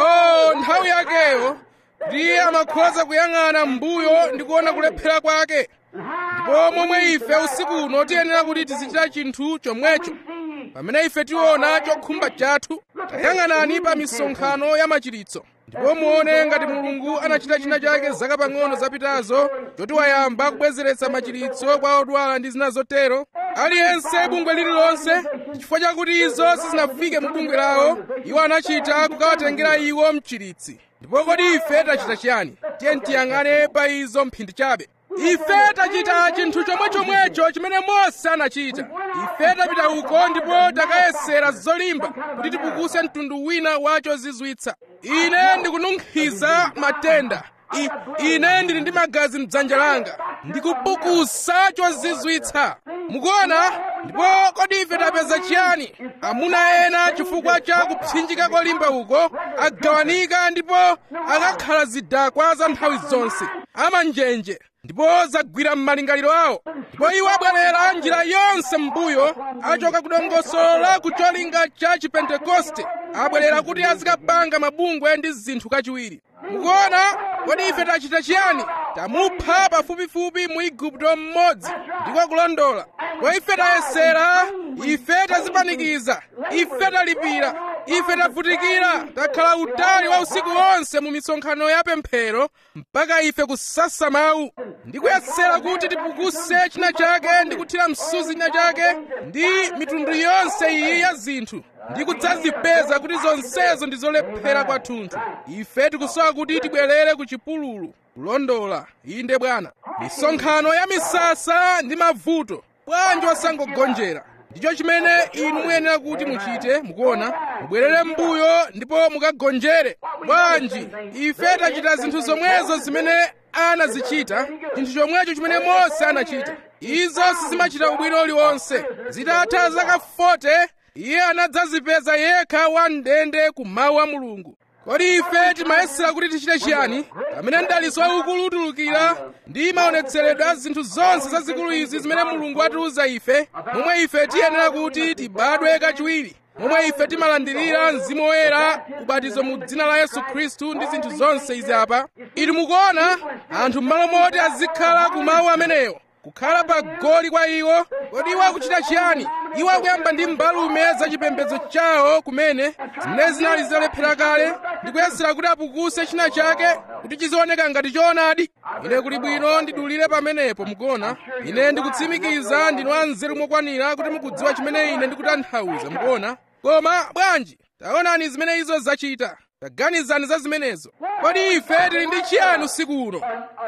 oh nthawi yakeyo kuti iye amakhoza kuyang'ana m'mbuyo ndi kuona kulephera kwake ndipo momwe ife usiku uno tiyenera kuti tizichita chinthu chomwecho pamene ife tiona chokhumba chathu tayang'anani pa misonkhano ya machiritso ndipo muone ngati mulungu anachita china chake zaka pang'ono zapitazo choti wayamba kubwezeretsa machiritso kwa odwala ndi zina zotero aliyense bungwe lililonse chifukwa chakuti izo sizinafike mu bungwe lawo iwo anachita kukawatengera iwo mchiritsi ndipo kodi ife tachita chiyani tiye tiyang'ane pa izo mphindi chabe ife tachita chinthu chomwechomwecho chimene mose anachita ife tapita uko ndipo takayesera zolimba kuti tipukuse mtundu wina wa chozizwitsa ine ndikununkhiza matenda I, ine ndili ndi magazi mdzanja langa ndikupukusa chozizwitsa mukuona ndipo kodi ife tapeza chiyani amuna ena chifukwa cha kupsinjika kolimba uko agawanika ndipo akakhala zidakwa za nthawi zonse amanjenje ndipo zagwira m'malingaliro awo ndipo iwo abwerera njira yonse m'mbuyo achoka kudongosolo ku cholinga cha chipentekoste abwerera kuti azikapanga mabungwe ndi zinthu kachiwiri mukuona kodi ife tachita chiyani tamupha pafupifupi mu igupto mmodzi ndiko kulondola kwa ife tayesera ife tazipanikiza ife talipira ife tavutikira takhala utali wa usiku wonse mu misonkhano ya pemphero mpaka ife kusasa mawu ndi kuyesera kuti tipukuse china chake ndi kuthira msuzi china chake ndi mitundu yonse iyi ya zinthu ndi kudzazipeza kuti zonsezo ndi zolephera kwathunthu ife tikusowa kuti tibwerere ku chipululu kulondola inde bwana misonkhano ya misasa ndi mavuto bwanji wasangogonjera ndicho chimene inu muyenera kuti muchite mukuona mubwerere m'mbuyo ndipo mukagonjere bwanji ife tachita zinthu zomwezo zimene anazichita chinthu chomwecho chimene mose anachita izo sizimachita ubwino uliwonse zitatha zaka 40 iye anadzazipeza yekha wamndende ku mawu a mulungu kodi ife timayesera kuti tichite chiyani pamene mdalitso waukulu utulukira ndi maonetseredwe a zinthu zonse zazikulu izi zimene mulungu atiuza ife momwe ife tiyenera kuti tibadwe kachiwiri momwe ife timalandirira mzimu woyera ubatizo mu dzina la yesu khristu ndi zinthu zonse izi apa inu mukuona anthu m'malo moti azikhala ku mawu amenewo kukhala pa goli kwa iwo kodi iwo akuchita chiyani iwo akuyamba ndi mbalume za chipembedzo chawo kumene zimene zinali zitalephera kale ndi kuyesera kuti apukuse china chake kuti chizioneka ngati choonadi ine kuli bwino ndidulire pamenepo mukuona ine ndikutsimikiza ndinu anzeru mokwanira kuti mukudziwa chimene ine ndikutanthauza mukuona koma bwanji taonani zimene izo zachita taganizani za zimenezo kodi ife tili ndi chiyani usiku uno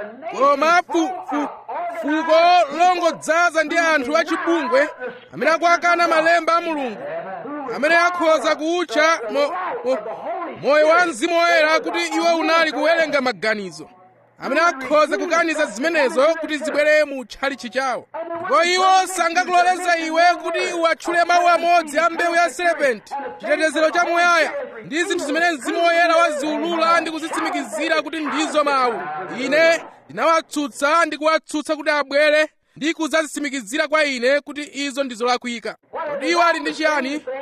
koma fu, fu, fuko longodzaza ndi anthu achibungwe amene akuakana malemba a mulungu amene akhoza kuutcha mo, mo, moyo wa mzimu woyera kuti iwo unali kuwerenga maganizo amene akhoza kukaniza zimenezo kuti zibwere mu tchalichi chawo ndipo iwo sangakuloleza iwe kuti uwatchule mawu amodzi a mbewu ya serepenti chitetezero cha muyaya ndi zinthu zimene mzimu woyera waziulula ndi kuzitsimikizira kuti ndizo mawu ine ndinawatsutsa ndi kuwatsutsa kuti abwere ndi kudzazitsimikizira kwa ine kuti izo ndi zolakwika kodi iwo ali ndi chiyani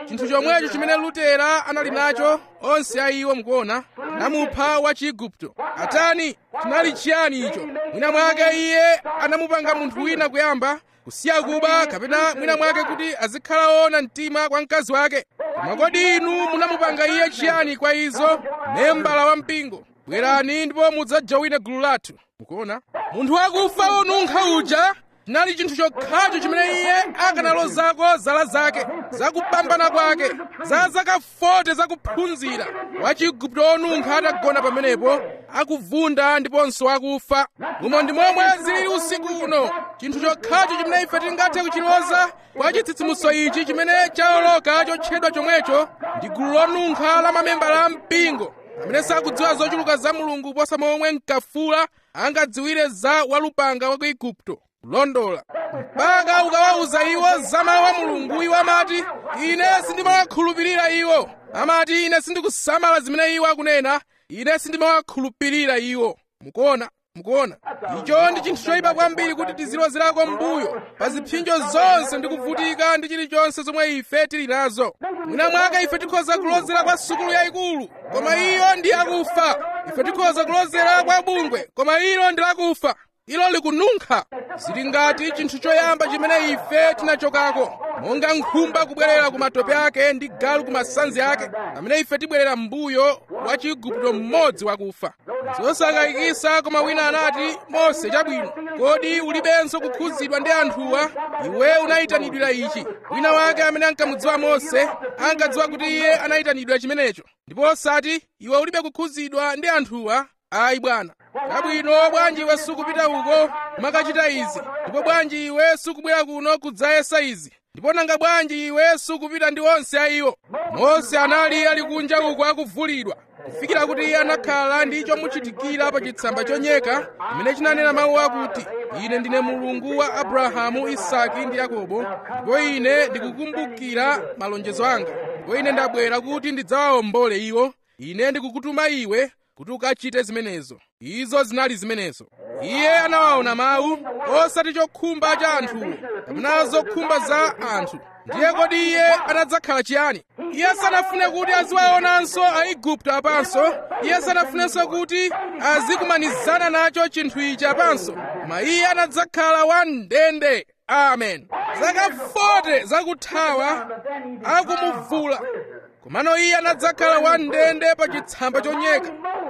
chinthu chomwecho chimene lutera anali nacho onse a iwo mukuona anamupha wa chiigupto atani chinali chiyani icho mwina mwake iye anamupanga munthu wina kuyamba kusiya kuba kapena mwina mwake kuti azikhala woona mtima kwa mkazi wake koma kodi inu munamupanga iye chiyani kwa izo membala wa mpingo bwerani ndipo mudzajowine gulu lathu mukuona munthu wakufa wonunkha uja chinali chinthu chokhacho chimene iye akanalozako zala zake zakupambana kwake za zaka 40 zakuphunzira wachigupto wonunkha atagona pamenepo akuvunda ndiponso akufa umo ndi momwe zili usiku uno chinthu chokhacho chimene ife tingathe kuchiloza kwa chitsitsimutso ichi chimene chaoloka chotchedwa chomwecho ndi gulu lonunkha la mamembala a mpingo amene sakudziwa zochuluka za mulungu kuposa momwe mkafula angadziwire za walupanga wa ku igupto kulondola mpaka ukawawuza iwo za mawu a mulungu iwo amati ine sindimawakhulupirira iwo amati ine sindikusamala zimene iwo akunena ine sindimawakhulupirira iwo mukuona mukuona icho ndi chinthu choyipa kwambiri kuti tizilozerako mbuyo pa zipsinjo zonse ndi kuvutika ndi chilichonse zomwe ife tili nazo mwina mwake ife tikhoza kulozera kwa sukulu yayikulu koma iyo ndi yakufa ife tikhoza kulozera kwa bungwe koma ilo ndi lakufa ilo likununkha zili ngati chinthu choyamba chimene ife tinachokako monga nkhumba kubwerera ku matope ake ndi galu ku masanzi ake pamene ife tibwerera m'mbuyo wa chiigupto mmodzi wakufa zosakayikisa koma wina anati mose chabwino kodi ulibenso kukhudzidwa ndi anthuwa iwe unayitanidwira ichi wina wake amene ankamudziwa mose ankadziwa kuti iye anayitanidwa chimenecho ndipo osati iwe ulibe kukhudzidwa ndi anthuwa ayi bwana chabwino bwanji iwe sukupita uko kumakachita izi ndipo bwanji iwe sukubwera kuno kudzayesa izi ndipo nanga bwanji iwe sukupita ndi onse a iwo mose anali ali kunja uko akuvulidwa kufikira kuti iye anakhala ndi chomuchitikira pa chitsamba chonyeka chimene chinanena mawu akuti ine ndine mulungu wa abrahamu isaki ndi yakobo ndipo ine ndikukumbukira malonjezo anga ndipo ine ndabwera kuti ndidzawawombole iwo ine ndikukutuma iwe kuti ukachite zimenezo izo zinali zimenezo iye anawaona mawu osati chokhumba cha anthuwo kapena zokhumba za anthu ndiye kodi iye anadzakhala chiyani iye sanafune kuti aziwaonanso aigupto apanso iye sanafunenso kuti azikumanizana nacho chinthu ichi apanso koma iye anadzakhala wamndende amen zaka 40 zakuthawa akumuvula komano iye anadzakhala wamndende pa chitsamba chonyeka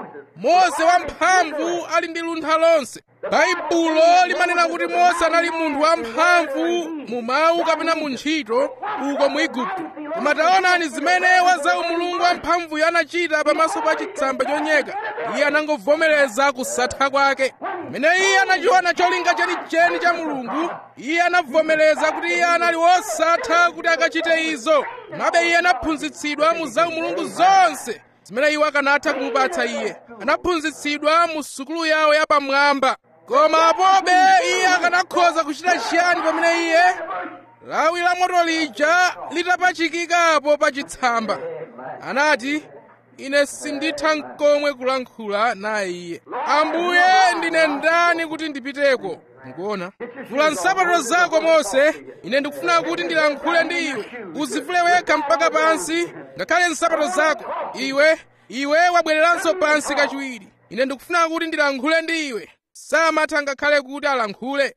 mose wamphamvu ali ndi luntha lonse baibulo limanena kuti mose anali munthu wamphamvu mu mawu kapena mu ntchito uko mu igupto koma taonani zimene wazawu mulungu wamphamvuyo anachita pamaso pa chitsamba chonyeka iye anangovomereza kusatha kwake pamene iye anachiona cholinga chenicheni cha mulungu iye anavomereza kuti iye anali wosatha kuti akachite izo komabe iye anaphunzitsidwa mu zawu mulungu zonse zimene iwo akanatha kumupatsa iye anaphunzitsidwa mu sukulu yawo yapamwamba koma apobe iye akanakhoza kuchita chiyani pamene iye lawi la moto lija litapachikikapo pa chitsamba anati ine sinditha nkomwe kulankhula naye iye ambuye ndine ndani kuti ndipiteko mukuona vula nsapato zako mose ine ndikufuna kuti ndilankhule ndi iwe uzivule wekha mpaka pansi ngakhale nsapato zako iwe iwe wabwereranso pansi kachiwiri ine ndikufuna kuti ndilankhule ndi iwe samatha ngakhale kuti alankhule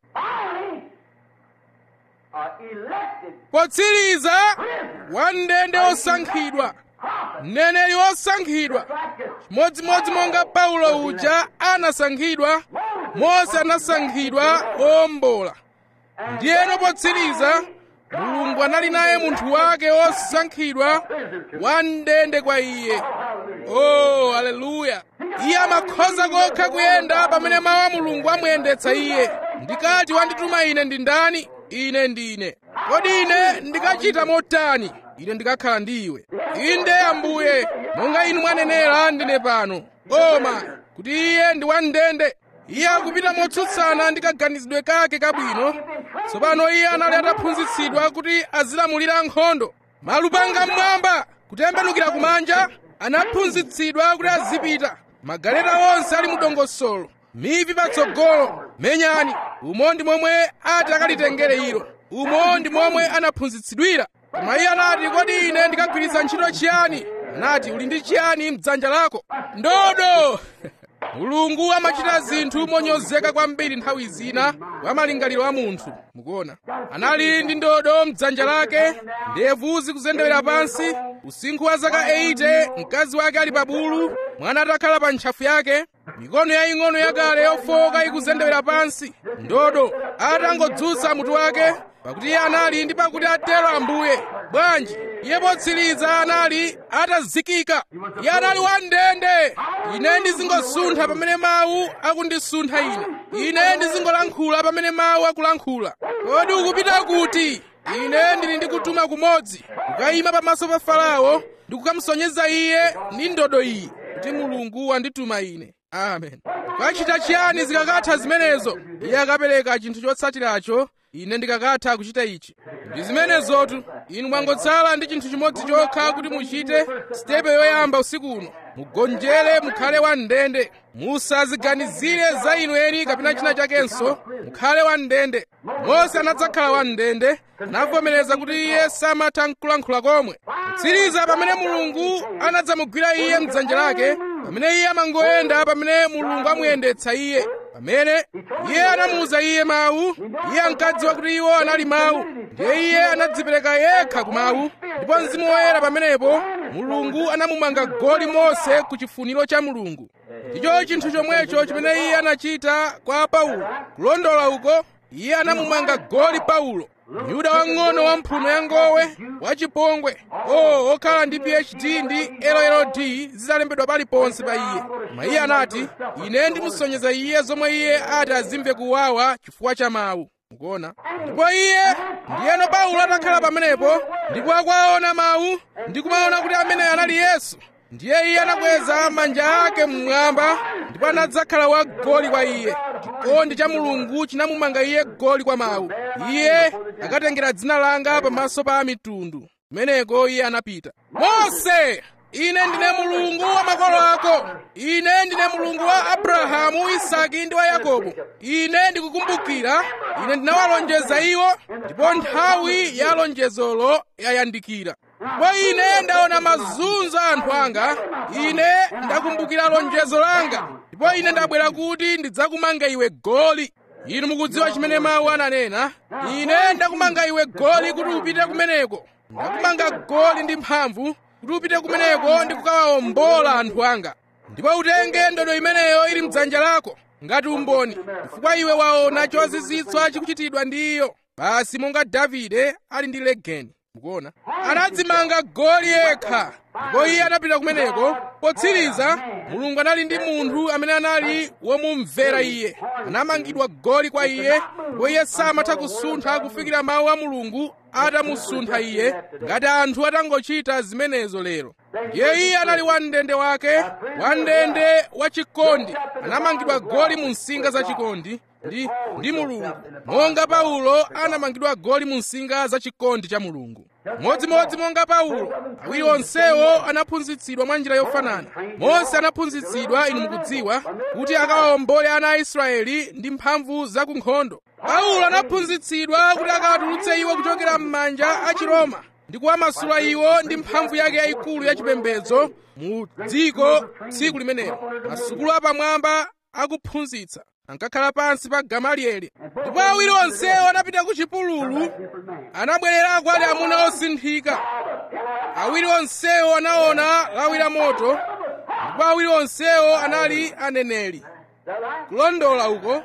potsiriza wamndende osankhidwa mneneri wosankhidwa chimodzimodzi monga paulo uja anasankhidwa mose anasankhidwa owombola ndiyeno potsiriza mulungu anali naye munthu wake wosankhidwa wamndende kwa iye oh haleluya iye amakhoza kokha kuyenda pamene mawu a mulungu amuyendetsa iye ndikati wandituma ine ndi ndani ine ndine kodi ine ndikachita motani ine ndikakhala ndi iwe inde ambuye monga inu mwanenera ndine pano koma kuti iye ndi wamndende iye akupita motsutsana ndi kaganizidwe kake kabwino tsopano iye anali ataphunzitsidwa kuti azilamulira nkhondo malupanga mmwamba kutembenukira kumanja anaphunzitsidwa kuti azipita magaleta onse ali mu dongosolo mivi patsogolo menyani umo ndi momwe ati akalitengere ilo umo ndi momwe anaphunzitsidwira koma iye anati kodi ine ndikagwiritsa ntchito chiyani anati uli ndi chiyani mdzanja lako ndodo mulungu amachita zinthu monyozeka kwambiri nthawi zina kwa malingaliro a munthu mukuona anali ndi ndodo mdzanja lake ndevu zikuzendewera pansi usinkhu wa zaka 80 mkazi wake ali pa bulu mwana atakhala pa ntchafu yake mikono yaying'ono yakale yofoka ikuzendewera pansi ndodo atangodzutsa mutu wake pakuti iye anali ndi pakuti atero ambuye bwanji iye potsiriza anali atazikika iye anali wandende ine ndizingosuntha pamene mawu akundisuntha ine ine ndizingolankhula pamene mawu akulankhula kodi ukupita kuti ine ndili ndi kutuma kumodzi kukayima pamaso pa farao ndi kukamsonyeza iye ndi ndodo iyi kuti mulungu wandituma ine amen kachita chiyani zikakatha zimenezo iye akapereka chinthu chotsatiracho ine ndikakatha kuchita ichi ndi zimenezotu inu mwangotsala ndi chinthu chimodzi chokha kuti muchite sitepe yoyamba usiku uno mugonjere mukhale wandende musaziganizire za inu eni kapena china chakenso mukhale wandende mose anadzakhala wandende anavomereza kuti iye samatha nkulankhula komwe kutsiriza pamene mulungu anadzamugwira iye mdzanja lake pamene iye amangoyenda pamene mulungu amuyendetsa iye pamene iye anamuwuza iye mawu iye ankadziwa kuti iwo anali mawu ndiye iye anadzipereka yekha ku mawu ndipo mzimu woyera pamenepo mulungu anamumanga goli mose ku chifuniro cha mulungu ndicho chinthu chomwecho chimene iye anachita kwa paulo kulondola uko iye anamumanga goli paulo myuda wang'ono wa mphuno ya ngowe wachipongwe o okhala ndi phd ndi lld zidalembedwa paliponse pa iye koma iye anati ine ndimusonyeza iye zomwe iye ati azimve kuwawa chifukwa cha mawu mukuona ndipo iye ndiyeno paulo atakhala pamenepo ndipo akuwaona mawu ndi kumaona kuti amene anali yesu ndiye iye anakweza manja ake mmwamba ndipo anadzakhala wagoli kwa iye chikondi cha mulungu chinamumanga iye goli kwa mawu iye akatengera dzina langa pamaso pa mitundu kumeneko iye anapita mose ine ndine mulungu wa makolo ako ine ndine mulungu wa abrahamu isaki ndi wa yakobo ine ndikukumbukira ine ndinawalonjeza iwo ndipo nthawi ya lonjezolo yayandikira ndipo ine ndaona mazunzo a anthu anga ine ndakumbukira lonjezo langa ndipo ine ndabwera kuti ndidzakumanga iwe goli inu mukudziwa chimene mawu ananena ine ndakumanga iwe goli kuti upite kumeneko ndakumanga goli ndi mphamvu kuti upite kumeneko ndi kukawawombola anthu anga ndipo utenge ndodo imeneyo ili mdzanja lako ngati umboni chifukwa iwe waona chozizwitsa chikuchitidwa ndi iyo basi monga davide ali ndi legeni mukuona anadzimanga goli yekha ndipo iye anapita kumeneko potsiriza mulungu anali ndi munthu amene anali womumvera iye anamangidwa goli kwa iye ndipo iye samatha kusuntha kufikira mawu a mulungu atamusuntha iye ngati anthu atangochita zimenezo lero ndiye iye anali wamndende wake wamndende wachikondi anamangidwa goli mu nsinga za chikondi ndi ndi mulungu monga paulo anamangidwa goli mu nsinga za chikondi cha mulungu modzimodzi monga paulo awiri onsewo anaphunzitsidwa mwa njira yofanana mose anaphunzitsidwa inu mukudziwa kuti akawawombole ana a israeli ndi mphamvu za kunkhondo paulo anaphunzitsidwa kuti akawatulutse iwo kuchokera m'manja a chiroma ndi kuwamasula iwo ndi mphamvu yake yayikulu yachipembedzo mu dziko tsiku limenelo masukulu apamwamba akuphunzitsa ankakhala pansi pa gamalieli ndipo awiri onsewo anapita ku chipululu anabwererako ali amuna osinthika awiri onsewo anaona lawi la moto ndipo awiri onsewo anali aneneri kulondola uko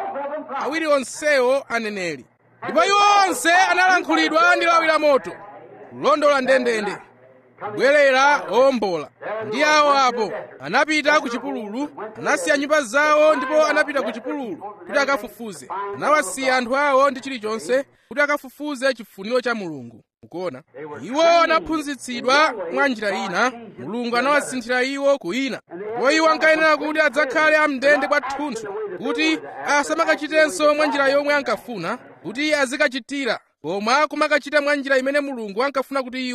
awiri onsewo aneneri ndipo iwo onse analankhulidwa ndi lawi la moto kulondola ndendende kubwerera owombola ndi awo apo anapita ku chipululu anasiya nyumba zawo ndipo anapita ku chipululu kuti akafufuze anawasiya anthu awo ndi chilichonse kuti akafufuze chifuniro cha mulungu mukuona iwo anaphunzitsidwa mwa njira ina mulungu anawasinthira iwo ku ina ndipo iwo ankayenera kuti adzakhale amndende kwathunthu kuti asamakachitenso mwa njira yomwe ankafuna kuti azikachitira koma kumakachita mwa njira imene mulungu ankafuna kuti iwo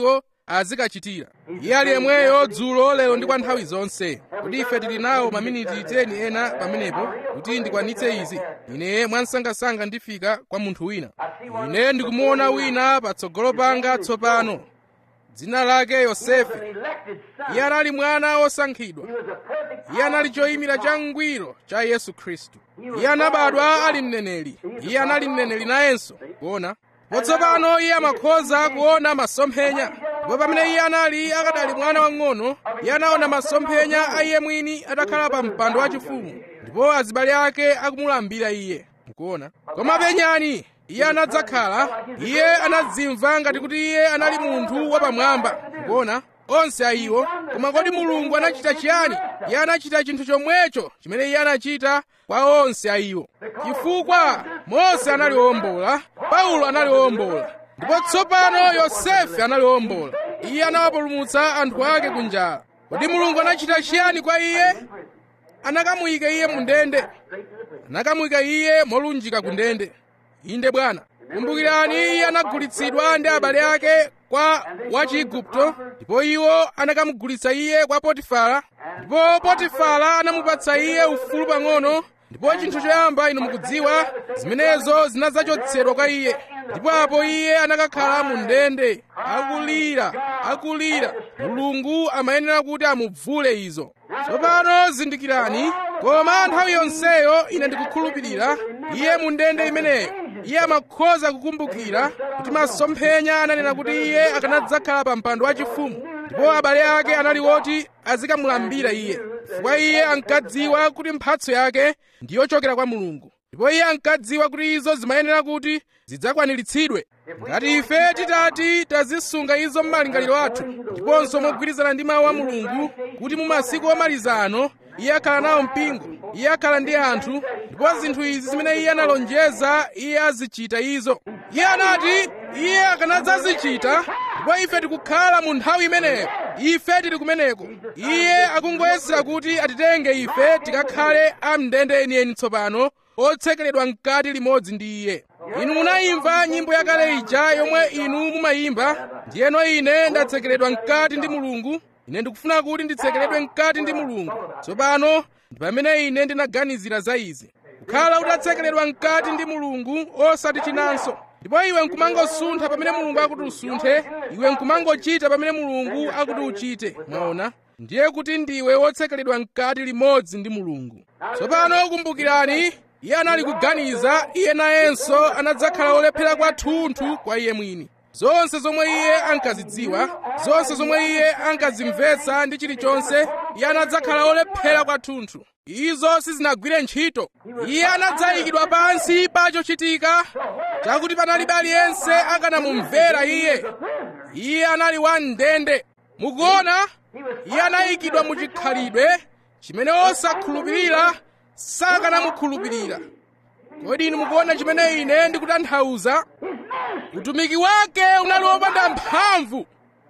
azikachitira iye ali yemweyo dzulo lero ndi kwa nthawi zonse kodi ife tili nawo maminiti 10 ena pamenepo kuti ndikwanitse izi ine mwansangasanga ndifika kwa munthu wina ine ndikumuona wina patsogolo panga tsopano dzina lake yosefe an elected son. iye anali mwana wosankhidwa He was a perfect iye anali choyimira changwiro cha yesu khristu iye anabadwa ali mneneri iye anali mneneri nayenso kuona potsopano iye amakhoza kuona masomphenya ndipo pamene iye anali akadali mwana wang'ono iye anaona masomphenya a iye mwini atakhala pa mpando wachifumu ndipo azibale ake akumulambira iye mukuona koma penyani iye anadzakhala iye anadzimva ngati kuti iye anali munthu wapamwamba mukuona onse a iwo koma kodi mulungu anachita chiyani iye anachita chinthu chomwecho chimene iye anachita kwa onse a iwo chifukwa mose anali wombola paulo anali wombola ndipo tsopano yosefe anali wombola iye anawapulumutsa anthu ake ku njala kodi mulungu anachita chiyani kwa iye anakamuyika iye mu ndende anakamuyika iye molunjika ku ndende inde bwana kumbukirani iye anagulitsidwa ndi abale ake kwa wachigupto ndipo iwo anakamugulitsa iye kwa potifara ndipo potifara anamupatsa iye ufulu pang'ono ndipo chinthu choyamba inu mukudziwa zimenezo zinadzachotsedwa kwa iye ndipo apo iye anakakhala mu ndende akulira akulira mulungu amayenera kuti amubvule izo tsopano zindikirani koma nthawi yonseyo ine ndikukhulupirira iye mu ndende imeneyo iye amakhoza kukumbukira kuti masomphenya ananena kuti iye akanadzakhala pa mpando wachifumu ndipo abale ake anali woti azikamulambira iye chifukwa iye ankadziwa kuti mphatso yake ndiyochokera kwa mulungu ndipo iye ankadziwa kuti izo zimayenera kuti zidzakwaniritsidwe ngati ife titati tazisunga izo m'malingaliro athu ndiponso mogwirizana ndi mawu a mulungu kuti mu masiku omaliza ano iye akhala nawo mpingo iye akhala ndi anthu ndipo zinthu izi zimene iye analonjeza iye azichita izo iye anati iye akanadzazichita ndipo ife tikukhala mu nthawi imeneyo ife tili kumeneko iye akungoyesera kuti atitenge ife tikakhale amndende enieni tsopano otsekeledwa mkati limodzi ndi iye inu munayimva nyimbo yakale ija yomwe inu mumayimba ndiyeno ine ndatsekeledwa mkati ndi mulungu ine ndikufuna kuti nditsekeledwe mkati ndi mulungu tsopano ndi pamene ine ndinaganizira za izi kukhala utatsekeledwa mkati ndi mulungu osati chinanso ndipo iwe nkumangosuntha pamene mulungu akuti usunthe iwe nkumangochita pamene mulungu akuti uchite mwaona ndiye kuti ndiwe wotsekeledwa mkati limodzi ndi mulungu tsopano kumbukirani iye anali kuganiza iye nayenso anadzakhala olephera kwathunthu kwa iye mwini zonse zomwe iye ankazidziwa zonse zomwe iye ankazimvetsa ndi chilichonse iye anadzakhala olephera kwathunthu izo sizinagwire ntchito iye anadzayikidwa pansi pa chochitika chakuti panalibe aliyense akanamumvera iye iye anali wamndende mukuona iye anayikidwa mu chikhalidwe chimene osakhulupirira sakanamukhulupirira kodi inu mukuona chimene ine ndikutanthauza utumiki wake unali wopanda mphamvu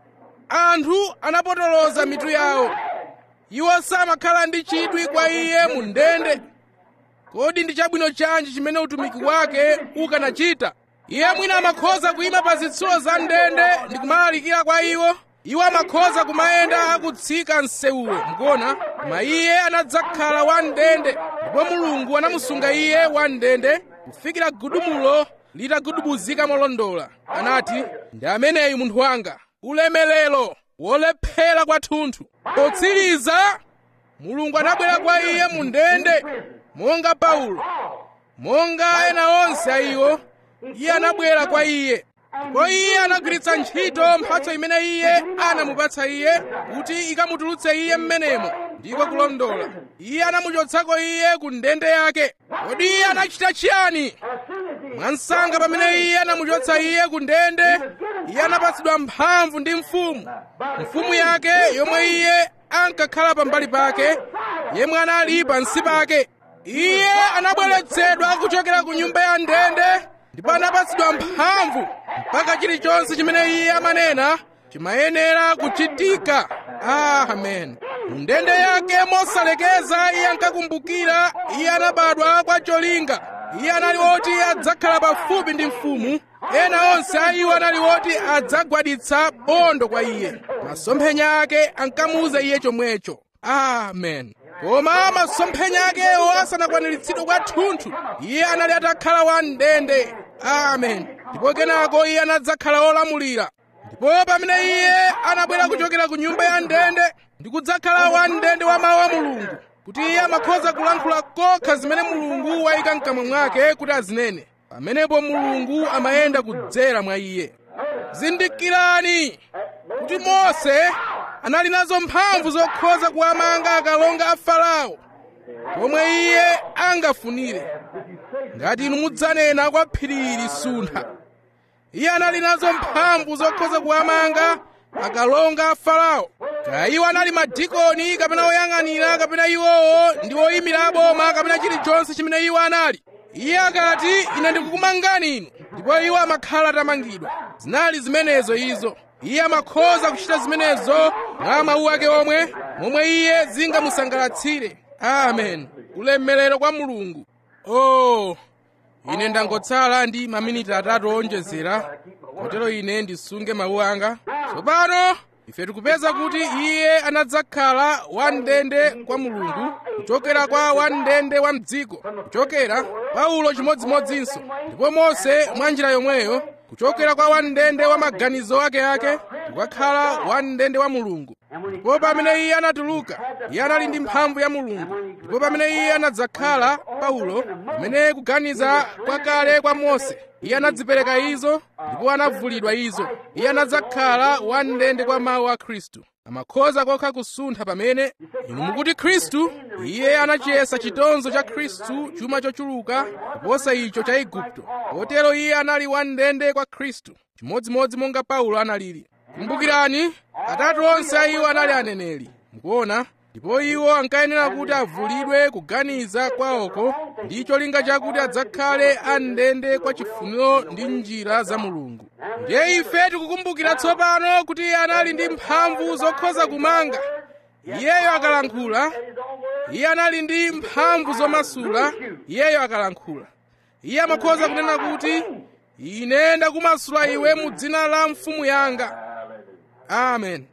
anthu anapotoloza mitu yawo iwo samakhala ndi chidwi kwa iye mu ndende kodi ndi chabwino chanji chimene utumiki wake ukanachita iye mwina amakhoza kuyima pa zitsulo za ndende ndi kumalalikira kwa iwo iwo amakhoza kumayenda akutsika msewuwo mukuona koma iye anadzakhala wamndende ndipo mulungu anamusunga iye wamndende kufikira gudumulo litagudubuzika molondola anati ndi ameneyu munthu wanga ulemelero wolephera kwathunthu potsiriza mulungu anabwera kwa iye mu ndende monga paulo monga ena onse a iwo iye anabwera kwa iye ndipo iye anagwiritsa ntchito mphatso imene iye anamupatsa iye kuti ikamutulutse iye mmenemo ndiko kulondola iye anamuchotsako iye ku ndende yake kodi iye anachita chiyani mwansanga pamene iye anamuchotsa iye ku ndende iye anapatsidwa mphamvu ndi mfumu mfumu yake yomwe iye ankakhala pambali pake yemwe anali pansi pake iye anabweretsedwa kuchokera ku nyumba ya ndende ndipo anapatsidwa mphamvu mpaka chilichonse chimene iye amanena chimayenera kuchitika amen mu ndende yake mosalekeza iye ankakumbukira iye anabadwa kwa cholinga iye anali woti adzakhala pafupi ndi mfumu ena onse a iwo anali woti adzagwaditsa bondo kwa iye masomphenya ake ankamuwuza iye chomwecho amen koma masomphenya akewo asanakwaniritsidwe kwathunthu iye anali atakhala wamndende amen ndipo kenako iye anadzakhala wolamulira ndipo pamene iye anabwera kuchokera ku nyumba ya ndende ndi kudzakhala wamndende wa mawu a mulungu kuti iye amakhoza kulankhula kokha zimene mulungu wayika mkamwa mwake kuti azinene pamenepo mulungu amayenda kudzera mwa iye zindikirani kuti mose anali nazo mphamvu zokhoza kuwamanga akalonga a farao pomwe iye angafunire ngati inu mudzanena kwa phiri ili suntha iye anali nazo mphamvu zokhoza kuwamanga akalonga a farao kaya iwo anali madikoni kapena oyang'anira kapena iwowo ndi oyimira boma kapena chilichonse chimene iwo anali iye akati ine ndikukumangani inu ndipo iwo amakhala atamangidwa zinali zimenezo izo iye amakhoza kuchita zimenezo mwa mawu ake omwe momwe iye zingamusangalatsire amen ulemerero kwa mulungu oh ine ndangotsala ndi maminiti atatu owonjezera kotero ine ndisunge mawu anga tsopano ife tikupeza kuti iye anadzakhala wamndende kwa mulungu kuchokera kwa wamndende wa mdziko kuchokera paulo chimodzimodzinso ndipo mose mwa njira yomweyo kuchokera kwa wamndende wa maganizo akeake kukakhala wamndende wa mulungu ndipo pamene iye anatuluka iye anali ndi mphamvu ya mulungu ndipo pamene iye anadzakhala paulo pamene kuganiza kwakale kwa mose iye anadzipereka izo ndipo anavulidwa izo iye anadzakhala wamndende kwa mawu a khristu amakhoza kokha kusuntha pamene inu mukuti khristu iye anachiyesa chitonzo cha khristu chuma chochuluka kuposa icho cha igupto kotero iye anali wamndende kwa khristu chimodzimodzi monga paulo analili kumbukirani atatu onse a iwo anali aneneri mukuona ndipo iwo ankayenera kuti avulidwe kuganiza kwawoko ndi cholinga chakuti adzakhale amndende kwa chifuniro ndi njira za mulungu ndiye ife tikukumbukira tsopano kuti iye anali ndi mphamvu zokhoza kumanga iyeyo akalankhula iye anali ndi mphamvu zomasula iyeyo akalankhula iye amakhoza kunena kuti ine ndakumasula iwe mu dzina la mfumu yanga amen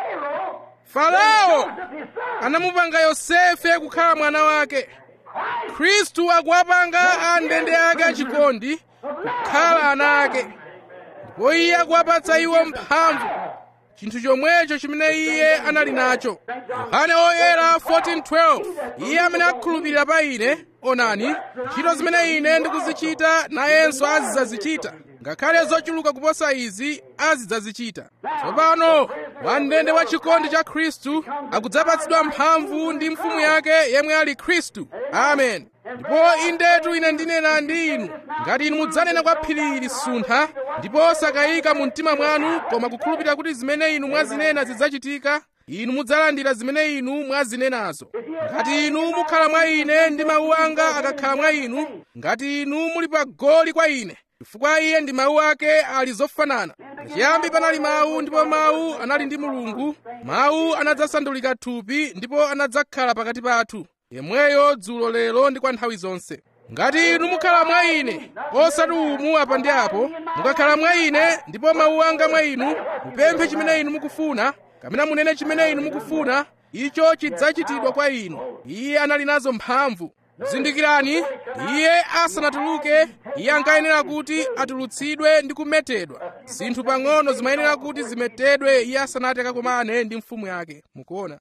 farao anamupanga yosefe kukhala mwana wake khristu akuwapanga amndende ake achikondi kukhala ana ake ndipo iye akuwapatsa iwo mphamvu chinthu chomwecho chimene iye anali nacho yohane oyera 14:12 iye amene akhulupirira pa ine onani ntchito zimene ine ndikuzichita nayenso azidzazichita ngakhale zochuluka kuposa izi azidzazichita tsopano wamndende wa chikondi cha khristu akudzapatsidwa mphamvu ndi mfumu yake yemwe ali khristu amen ndipo indetu ine ndinena ndi inu ngati inu mudzanena kwa phiri ili suntha ndipo osakayika mu mtima mwanu koma kukhulupirira kuti zimene inu mwazinena zidzachitika inu mudzalandira zimene inu mwazinenazo ngati inu mukhala mwa ine ndi mawu anga akakhala mwa inu ngati inu muli pa goli kwa ine chifukwa iye ndi mawu ake ali zofanana pachiyambi panali mawu ndipo mawu anali ndi mulungu mawu anadzasandulika thupi ndipo anadzakhala pakati pathu yemweyo dzulo lero ndi kwa nthawi zonse ngati inu mukhala mwa ine osati umu apa ndi apo mukakhala mwa ine ndipo mawu anga mwa inu mupemphe chimene inu mukufuna kapena munene chimene inu mukufuna icho chidzachitidwa kwa inu iye anali nazo mphamvu zindikirani iye asanatuluke iye ankayenera kuti atulutsidwe ndi kumetedwa zinthu pang'ono zimayenera kuti zimetedwe iye asanati akakomane ndi mfumu yake mukuona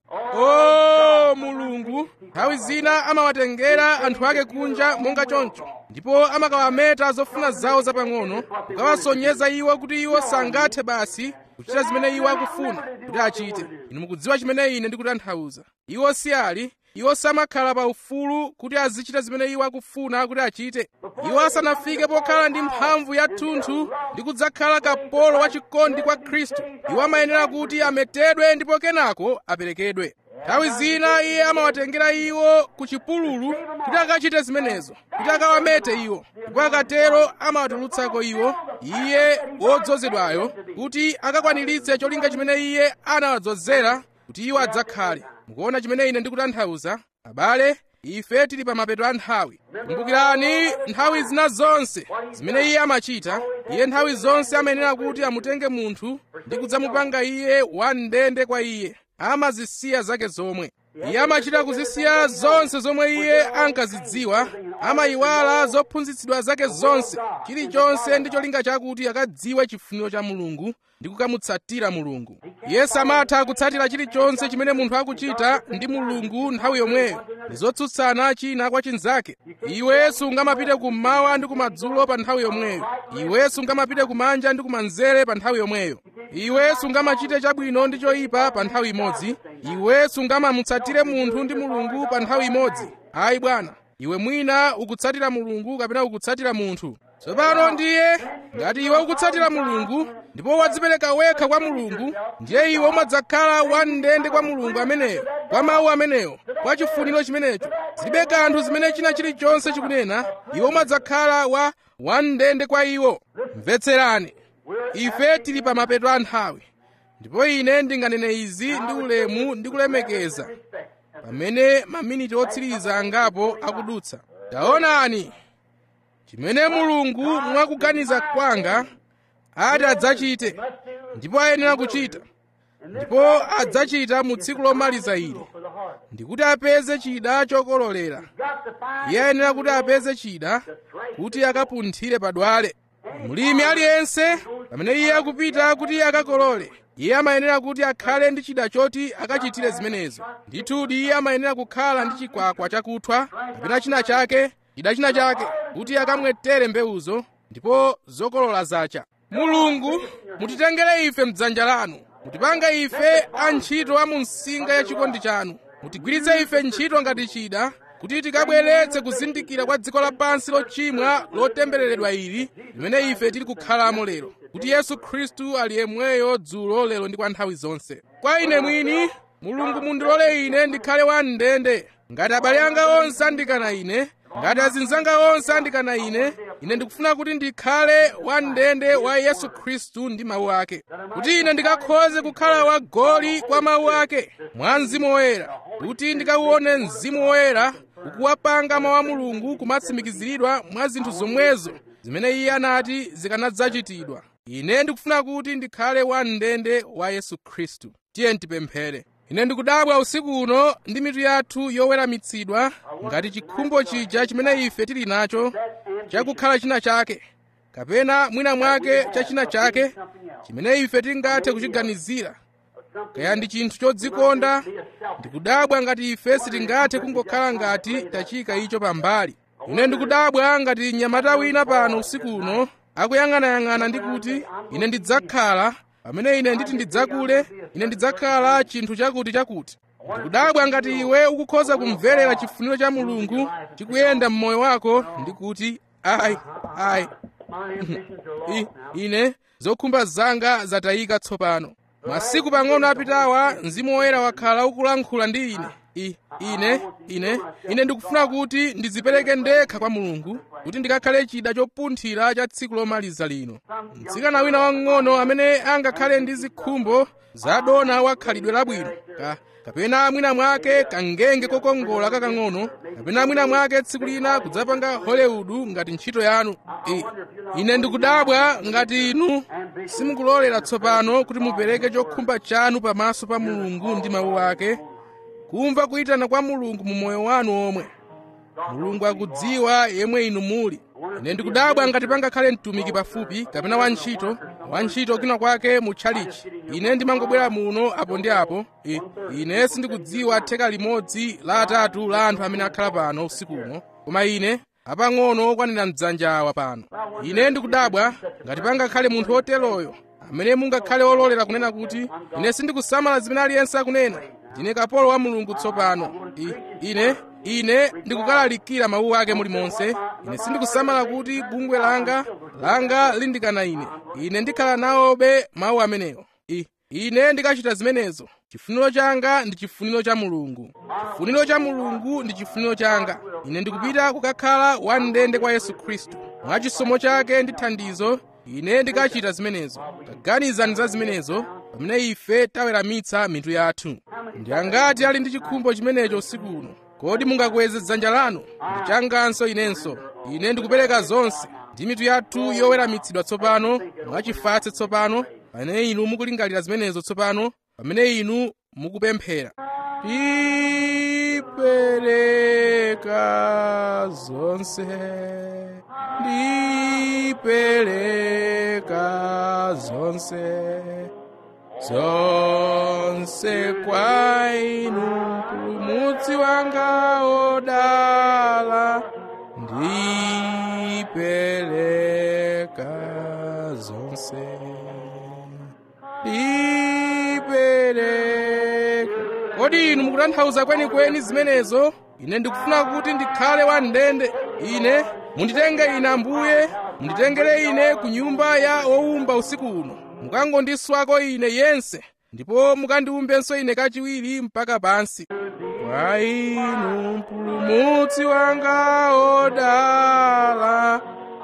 o mulungu nthawi zina amawatengera anthu ake kunja monga choncho ndipo amakawameta zofuna zawo zapang'ono kukawasonyeza iwo kuti iwo sangathe basi kuchita zimene iwo akufuna kuti achite inu mukudziwa chimene ine ndikutanthauza iwo si ali iwo samakhala pa ufulu kuti azichita zimene iwo akufuna kuti achite iwo asanafike pokhala ndi mphamvu yathunthu ndi kudzakhala kapolo wachikondi kwa khristu iwo amayenera kuti ametedwe ndipo kenako aperekedwe nthawi zina iye amawatengera iwo ku chipululu kuti akachite zimenezo kuti akawamete iwo ndipo akatero amawatulutsako iwo iye wodzozedwayo kuti akakwaniritse cholinga chimene iye anawadzozera kuti iwo adzakhale mukuona chimene ine ndikutanthauza abale ife tili pa mapeto a nthawi kumbukirani nthawi zina zonse zimene iye amachita iye nthawi zonse amayenera kuti amutenge munthu ndi kudzamupanga iye wamndende kwa iye amazisiya zake zomwe iye amachita kuzisiya zonse zomwe iye ankazidziwa amayiwala zophunzitsidwa zake zonse chilichonse ndi cholinga chakuti akadziwe chifuniro cha mulungu ndi kukamutsatira mulungu iye samatha kutsatira chilichonse chimene munthu akuchita ndi mulungu nthawi yomweyo ndi zotsutsana china kwa chinzake iwe sungamapite kummawa ndi kumadzulo pa nthawi yomweyo iwe sungamapite kumanja ndi kumanzere pa nthawi yomweyo iwe sungamachite chabwino ndi choyipa pa nthawi imodzi iwe sungamamutsatire munthu ndi mulungu pa nthawi imodzi ayi bwana iwe mwina ukutsatira mulungu kapena ukutsatira munthu tsopano ndiye ngati iwe ukutsatira mulungu ndipo wadzipereka wekha kwa mulungu ndiye iwe umadzakhala wamndende kwa mulungu ameneyo kwa mawu ameneyo kwa chifuniro chimenecho zilibe kanthu zimene china chilichonse chikunena iwe umadzakhala wa wamndende kwa iwo mvetserani ife tili pa mapeto a nthawi ndipo ine ndinganene izi ndi ulemu ndi kulemekeza pamene maminiti otsiriza angapo akudutsa taonani chimene mulungu mwakuganiza kwanga ati adzachite ndipo ayenera kuchita ndipo adzachita mu tsiku lomaliza ili ndikuti apeze chida chokololera iye ayenera kuti apeze chida kuti akapunthire padwale mlimi aliyense pamene iye akupita kuti akakolole iye amayenera kuti akhale ndi chida choti akachitire zimenezo ndithudi iye amayenera kukhala ndi chikwakwa chakuthwa kapena china chake chida china chake kuti akamwetere mbewuzo ndipo zokolola zacha mulungu mutitengere ife mdzanja lanu mutipange ife antchito a mu msinga ya chikondi chanu mutigwiritse ife ntchito ngati chida kuti tikabweretse kuzindikira kwa dziko lapansi lochimwa lotembereredwa ili limene ife tili kukhalamo lero kuti yesu khristu ali yemweyo dzulo lero ndi kwa nthawi zonse kwa ine mwini mulungu mundilole ine ndikhale wamndende ngati abale anga onse andikana ine ngati azinzanga onse andikana ine ine ndikufuna kuti ndikhale wamndende wa yesu khristu ndi mawu ake kuti ine ndikakhoze kukhala wagoli kwa mawu ake mwa mzimu woyera kuti ndikauone mzimu woyera ukuwapanga mawu a mulungu kumatsimikiziridwa mwa zinthu zomwezo zimene iye anati zikanadzachitidwa ine ndikufuna kuti ndikhale wamndende wa yesu khristu tiye ndipemphere ine ndikudabwa usiku uno ndi mitu yathu yoweramitsidwa ngati chikhumbo chija chimene ife tili nacho chakukhala china chake kapena mwina mwake cha china chake chimene ife tingathe kuchiganizira kaya ndi chinthu chodzikonda ndikudabwa ngati ife sitingathe kungokhala ngati tachika icho pambali ine ndikudabwa ngati mnyamata wina pano usiku uno akuyang'anayang'ana ndi kuti ine ndidzakhala pamene ine nditi ndidzakule ine ndidzakhala chinthu chakuti chakuti ndikudabwa ngati iwe ukukhoza kumverera chifuniro cha mulungu chikuyenda mmoyo wako ndi kuti ayi ayi I, ine zokhumba zanga zatayika tsopano masiku pang'ono apitawa mzimu woyera wakhala ukulankhula ndi ine I, ine ine ine ndikufuna kuti ndidzipereke ndekha kwa mulungu kuti ndikakhale chida chopunthira cha tsiku lomaliza lino mtsikana wina wang'ono amene angakhale ndi zikhumbo zadona wakhalidwe labwino ka kapena mwina mwake kangenge kokongola kakang'ono kapena mwina mwake tsiku lina kudzapanga hollywood ngati ntchito yanu I, ine ndikudabwa ngati inu simukulolera tsopano kuti mupereke chokhumba chanu pamaso pa mulungu ndi mawu ake kumva kuyitana kwa mulungu mu moyo wanu omwe mulungu akudziwa yemwe inu muli ine ndikudabwa ngati pangakhale mtumiki pafupi kapena wantchito wantchito kina kwake mu tchalichi ine ndimangobwera muno apo ndi apo I, ine sindikudziwa theka limodzi la atatu la anthu amene akhala pano usiku uno koma ine apang'ono okwanira mdzanja awa pano ine ndikudabwa ngati pangakhale munthu woteroyo amene mungakhale ololera kunena kuti ine sindikusamala zimene aliyense akunena ndine kapolo wa mulungu tsopano I, ine ine ndikukalalikira mawu ake mulimonse ine sindikusamala kuti bungwe langa langa lindikana ine ine ndikhala nawobe mawu amenewo I, ine ndikachita zimenezo chifuniro changa ndi chifuniro cha mulungu chifuniro cha mulungu ndi chifuniro changa ine ndikupita kukakhala wamndende kwa yesu khristu mwa chisomo chake ndi thandizo ine ndikachita zimenezo taganizani za zimenezo pamene ife taweramitsa mitu yathu ndi angati ali ndi chikhumbo chimenecho usiku uno kodi mungakweze dzanja lanu ndichanganso inenso ine ndikupereka zonse ndi mitu yathu yoweramitsidwa tsopano mwachifatse tsopano pamene inu mukulingalira zimenezo tsopano pamene inu mukupemphera ndipereka zonse ndipereka zonse zonse kwa inu mpulumutsi wanga odala ndipereka zonse ndipereka kodi inu mukutanthauza kwenikweni zimenezo ine ndikufuna kuti ndikhale wamndende ine munditenge ine ambuye munditengere ine ku nyumba ya owumba usiku uno mukangondiswako ine yense ndipo mukandiwumbenso ine kachiwiri mpaka pansi kwa inu mpulumutsi wanga odala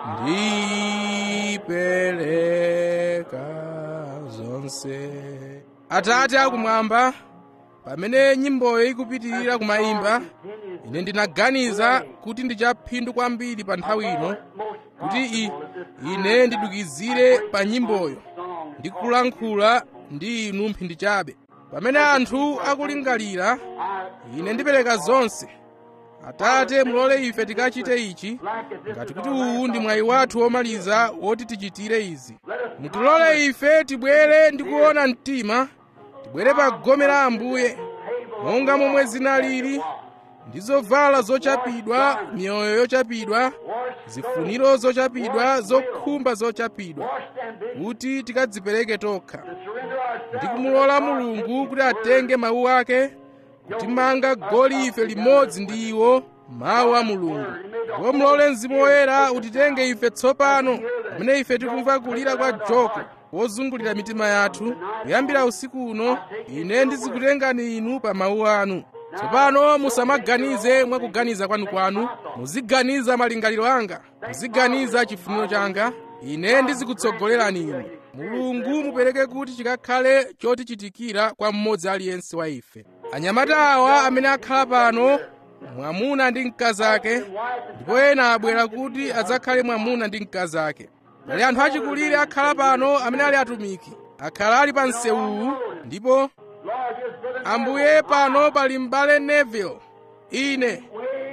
ndipereka zonse atate akumwamba pamene nyimboyo ikupitirira kumayimba ine ndinaganiza kuti ndichaphindu kwambiri pa nthawi ino kuti i, ine ndidukizire pa nyimboyo ndikulankhula ndi inu mphindi chabe pamene anthu akulingalira ine ndipereka zonse atate mulole ife tikachite ichi ngati kuti uwu ndi mwayi wathu womaliza woti tichitire izi mutilole ife tibwere ndi kuona mtima tibwere pa gome la ambuye monga momwe zinalili ndi zovala zochapidwa miyoyo yochapidwa zifuniro zochapidwa zokhumba zochapidwa kuti tikadzipereke tokha ndi kumulola mulungu kuti atenge mawu ake kutimanga goli ife limodzi ndi iwo mawu a mulungu ndipo mulole mzimu woyera utitenge ife tsopano pamene ife tikumva kulira kwa joko wozungulira mitima yathu kuyambira usiku uno ine ndizikutengani inu pa mawu anu tsopano musamaganize mwakuganiza kwanu-kwanu muziganiza malingaliro anga muziganiza chifuniro changa ine ndizikutsogolerani inu mulungu mupereke kuti chikakhale chotichitikira kwa mmodzi aliyense wa ife anyamata awa amene akhala pano mwamuna ndi mkazi ake ndipo ena abwera kuti adzakhale mwamuna ndi mkazi ake pali anthu achikulire akhala pano amene ali atumiki akhala ali pa msewuwu ndipo ambuye pano pali m'bale neville ine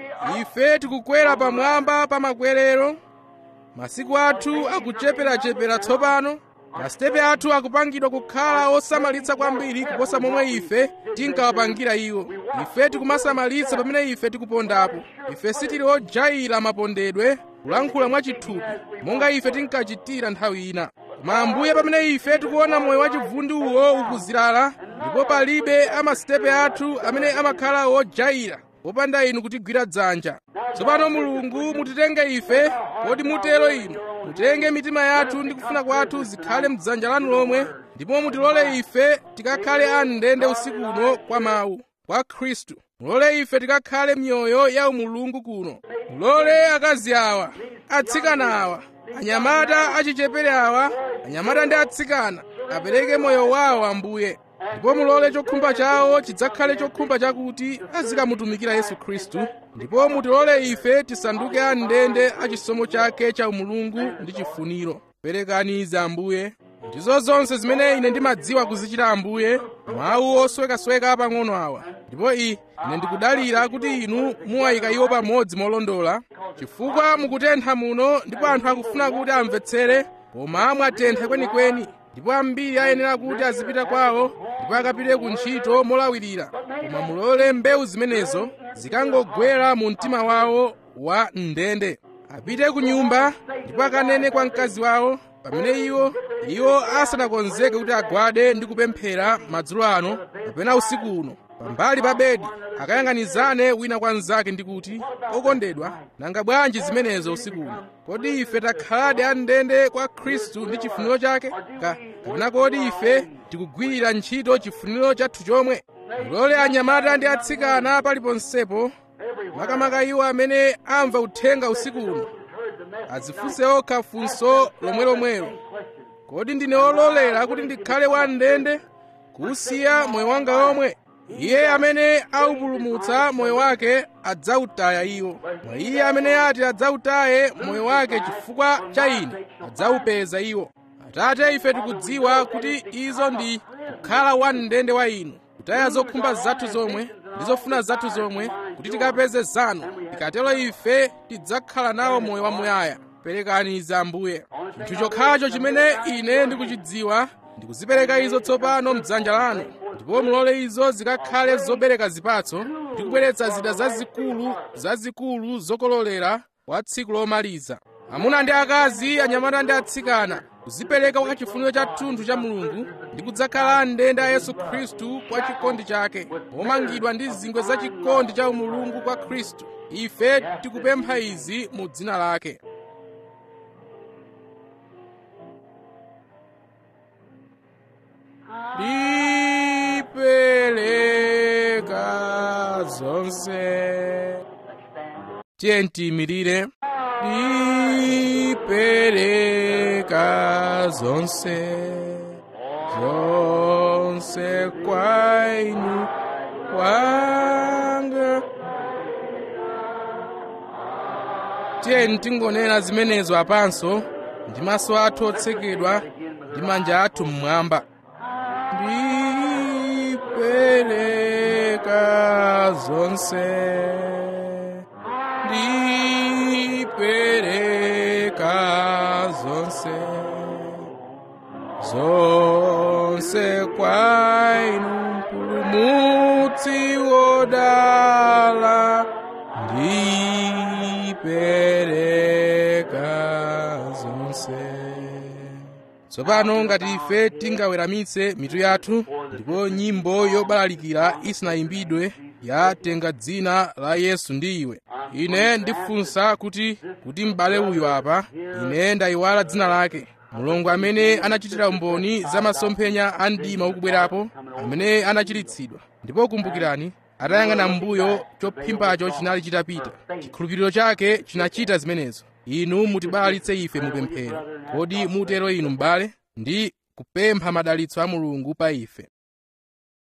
ife tikukwera pamwamba pa makwerero masiku athu akucheperachepera tsopano masitepe athu akupangidwa kukhala osamalitsa kwambiri kuposa momwe ife tinkawapangira iwo ife tikumasamalitsa pamene ife tikupondapo ife sitili ojayira mapondedwe kulankhula mwachithupi monga ife tinkachitira nthawi ina koma ambuye pamene ife tikuona moyo wachivundi uwo ukuzilala ndipo palibe amasitepe athu amene amakhala ojayira popanda inu kutigwira dzanja tsopano mulungu mutitenge ife kodi mutero inu mutenge mitima yathu ndi kufuna kwathu zikhale mdzanja lanu lomwe ndipo mutilole ife tikakhale amndende usiku uno kwa mawu kwa khristu mulole ife tikakhale mioyo ya umulungu kuno mulole akazi awa atsikana awa anyamata achichepere awa anyamata ndi atsikana apereke moyo wawo ambuye ndipo mulole chokhumba chawo chidzakhale chokhumba chakuti azikamutumikira yesu khristu ndipo mutilole ife tisanduke amndende a chisomo chake cha umulungu ndi chifuniro perekani izi ambuye ndizo zonse zimene ine ndimadziwa kuzichita ambuye mawu oswekasweka pang'ono awa ndipo i ine ndikudalira kuti inu muwayika iwo pamodzi molondola chifukwa mukutentha muno ndipo anthu akufuna kuti amvetsere koma mwatentha kwenikweni ndipo ambiri ayenera kuti azipita kwawo ndipo akapite ku ntchito molawirira koma mulole mbewu zimenezo zikangogwera mu mtima wawo wa mndende apite ku nyumba ndipo akanene kwa mkazi wawo pamene iwo iwo asanakonzeke kuti agwade ndi kupemphera madzulo ano kapena usiku uno pambali pa bedi akayang'anizane wina kwa mnzake ndi kuti okondedwa nanga bwanji zimenezo usiku uno kodi ife takhaladi amndende kwa khristu ndi chifuniro chake Ka- kapena kodi ife tikugwirira ntchito chifuniro chathu chomwe mulole anyamata ndi atsikana paliponsepo makamaka iwo amene amva uthenga usiku uno azifunse okha funso lomwelomwelo kodi ndine ololera kuti ndikhale wamndende kusiya moyo wanga omwe iye amene aupulumutsa moyo wake adzautaya iwo mwa iye amene ati adzautaye moyo wake chifukwa cha ine adzaupeza iwo atate ife tikudziwa kuti izo ndi kukhala wamndende wa inu kutaya zokhumba zathu zomwe ndi zofuna zathu zomwe kuti tikapeze zanu tikatero ife tidzakhala nawo moyo wamuyaya perekani izi ambuye chinthu chokhacho chimene ine ndikuchidziwa ndikuzipereka izo tsopano mdzanja lanu ndipo mulole izo zikakhale zobereka zipatso ndi kubweretsa zida zazikulu zazikulu zokololera kwa tsiku lomaliza amuna ndi akazi anyamata ndi atsikana kuzipereka kwa chifuniro cha thunthu cha mulungu ndi kudzakhala ndende a yesu khristu kwa chikondi chake omangidwa ndi zingwe za chikondi cha umulungu kwa khristu ife tikupempha izi mu dzina lake ndipereka zonse tiye tiyimirire ndipereka zonse zonse kwa inu wanga tiye tingonena zimenezo apanso ndi maso athu otsekedwa ndi manja athu mmwamba ndipereka zonse ndipereka zonse zonse kwa inu mpulumutsi wodala ndipereka zonse tsopano ngati ife tingaweramitse mitu yathu ndipo nyimbo yobalalikira isinayimbidwe ya tenga dzina la yesu ndi iwe ine ndifunsa kuti kuti m'bale uyu apa ine ndayiwala dzina lake mulungu amene anachitira umboni za masomphenya a mdima ukubwerapo amene anachiritsidwa ndipo kumbukirani atayang'ana m'mbuyo chophimbacho chinali chitapita chikhulupiriro chake chinachita zimenezo inu mutibalalitse ife mupemphero kodi mutero inu m'bale ndi kupempha madalitso a mulungu pa ife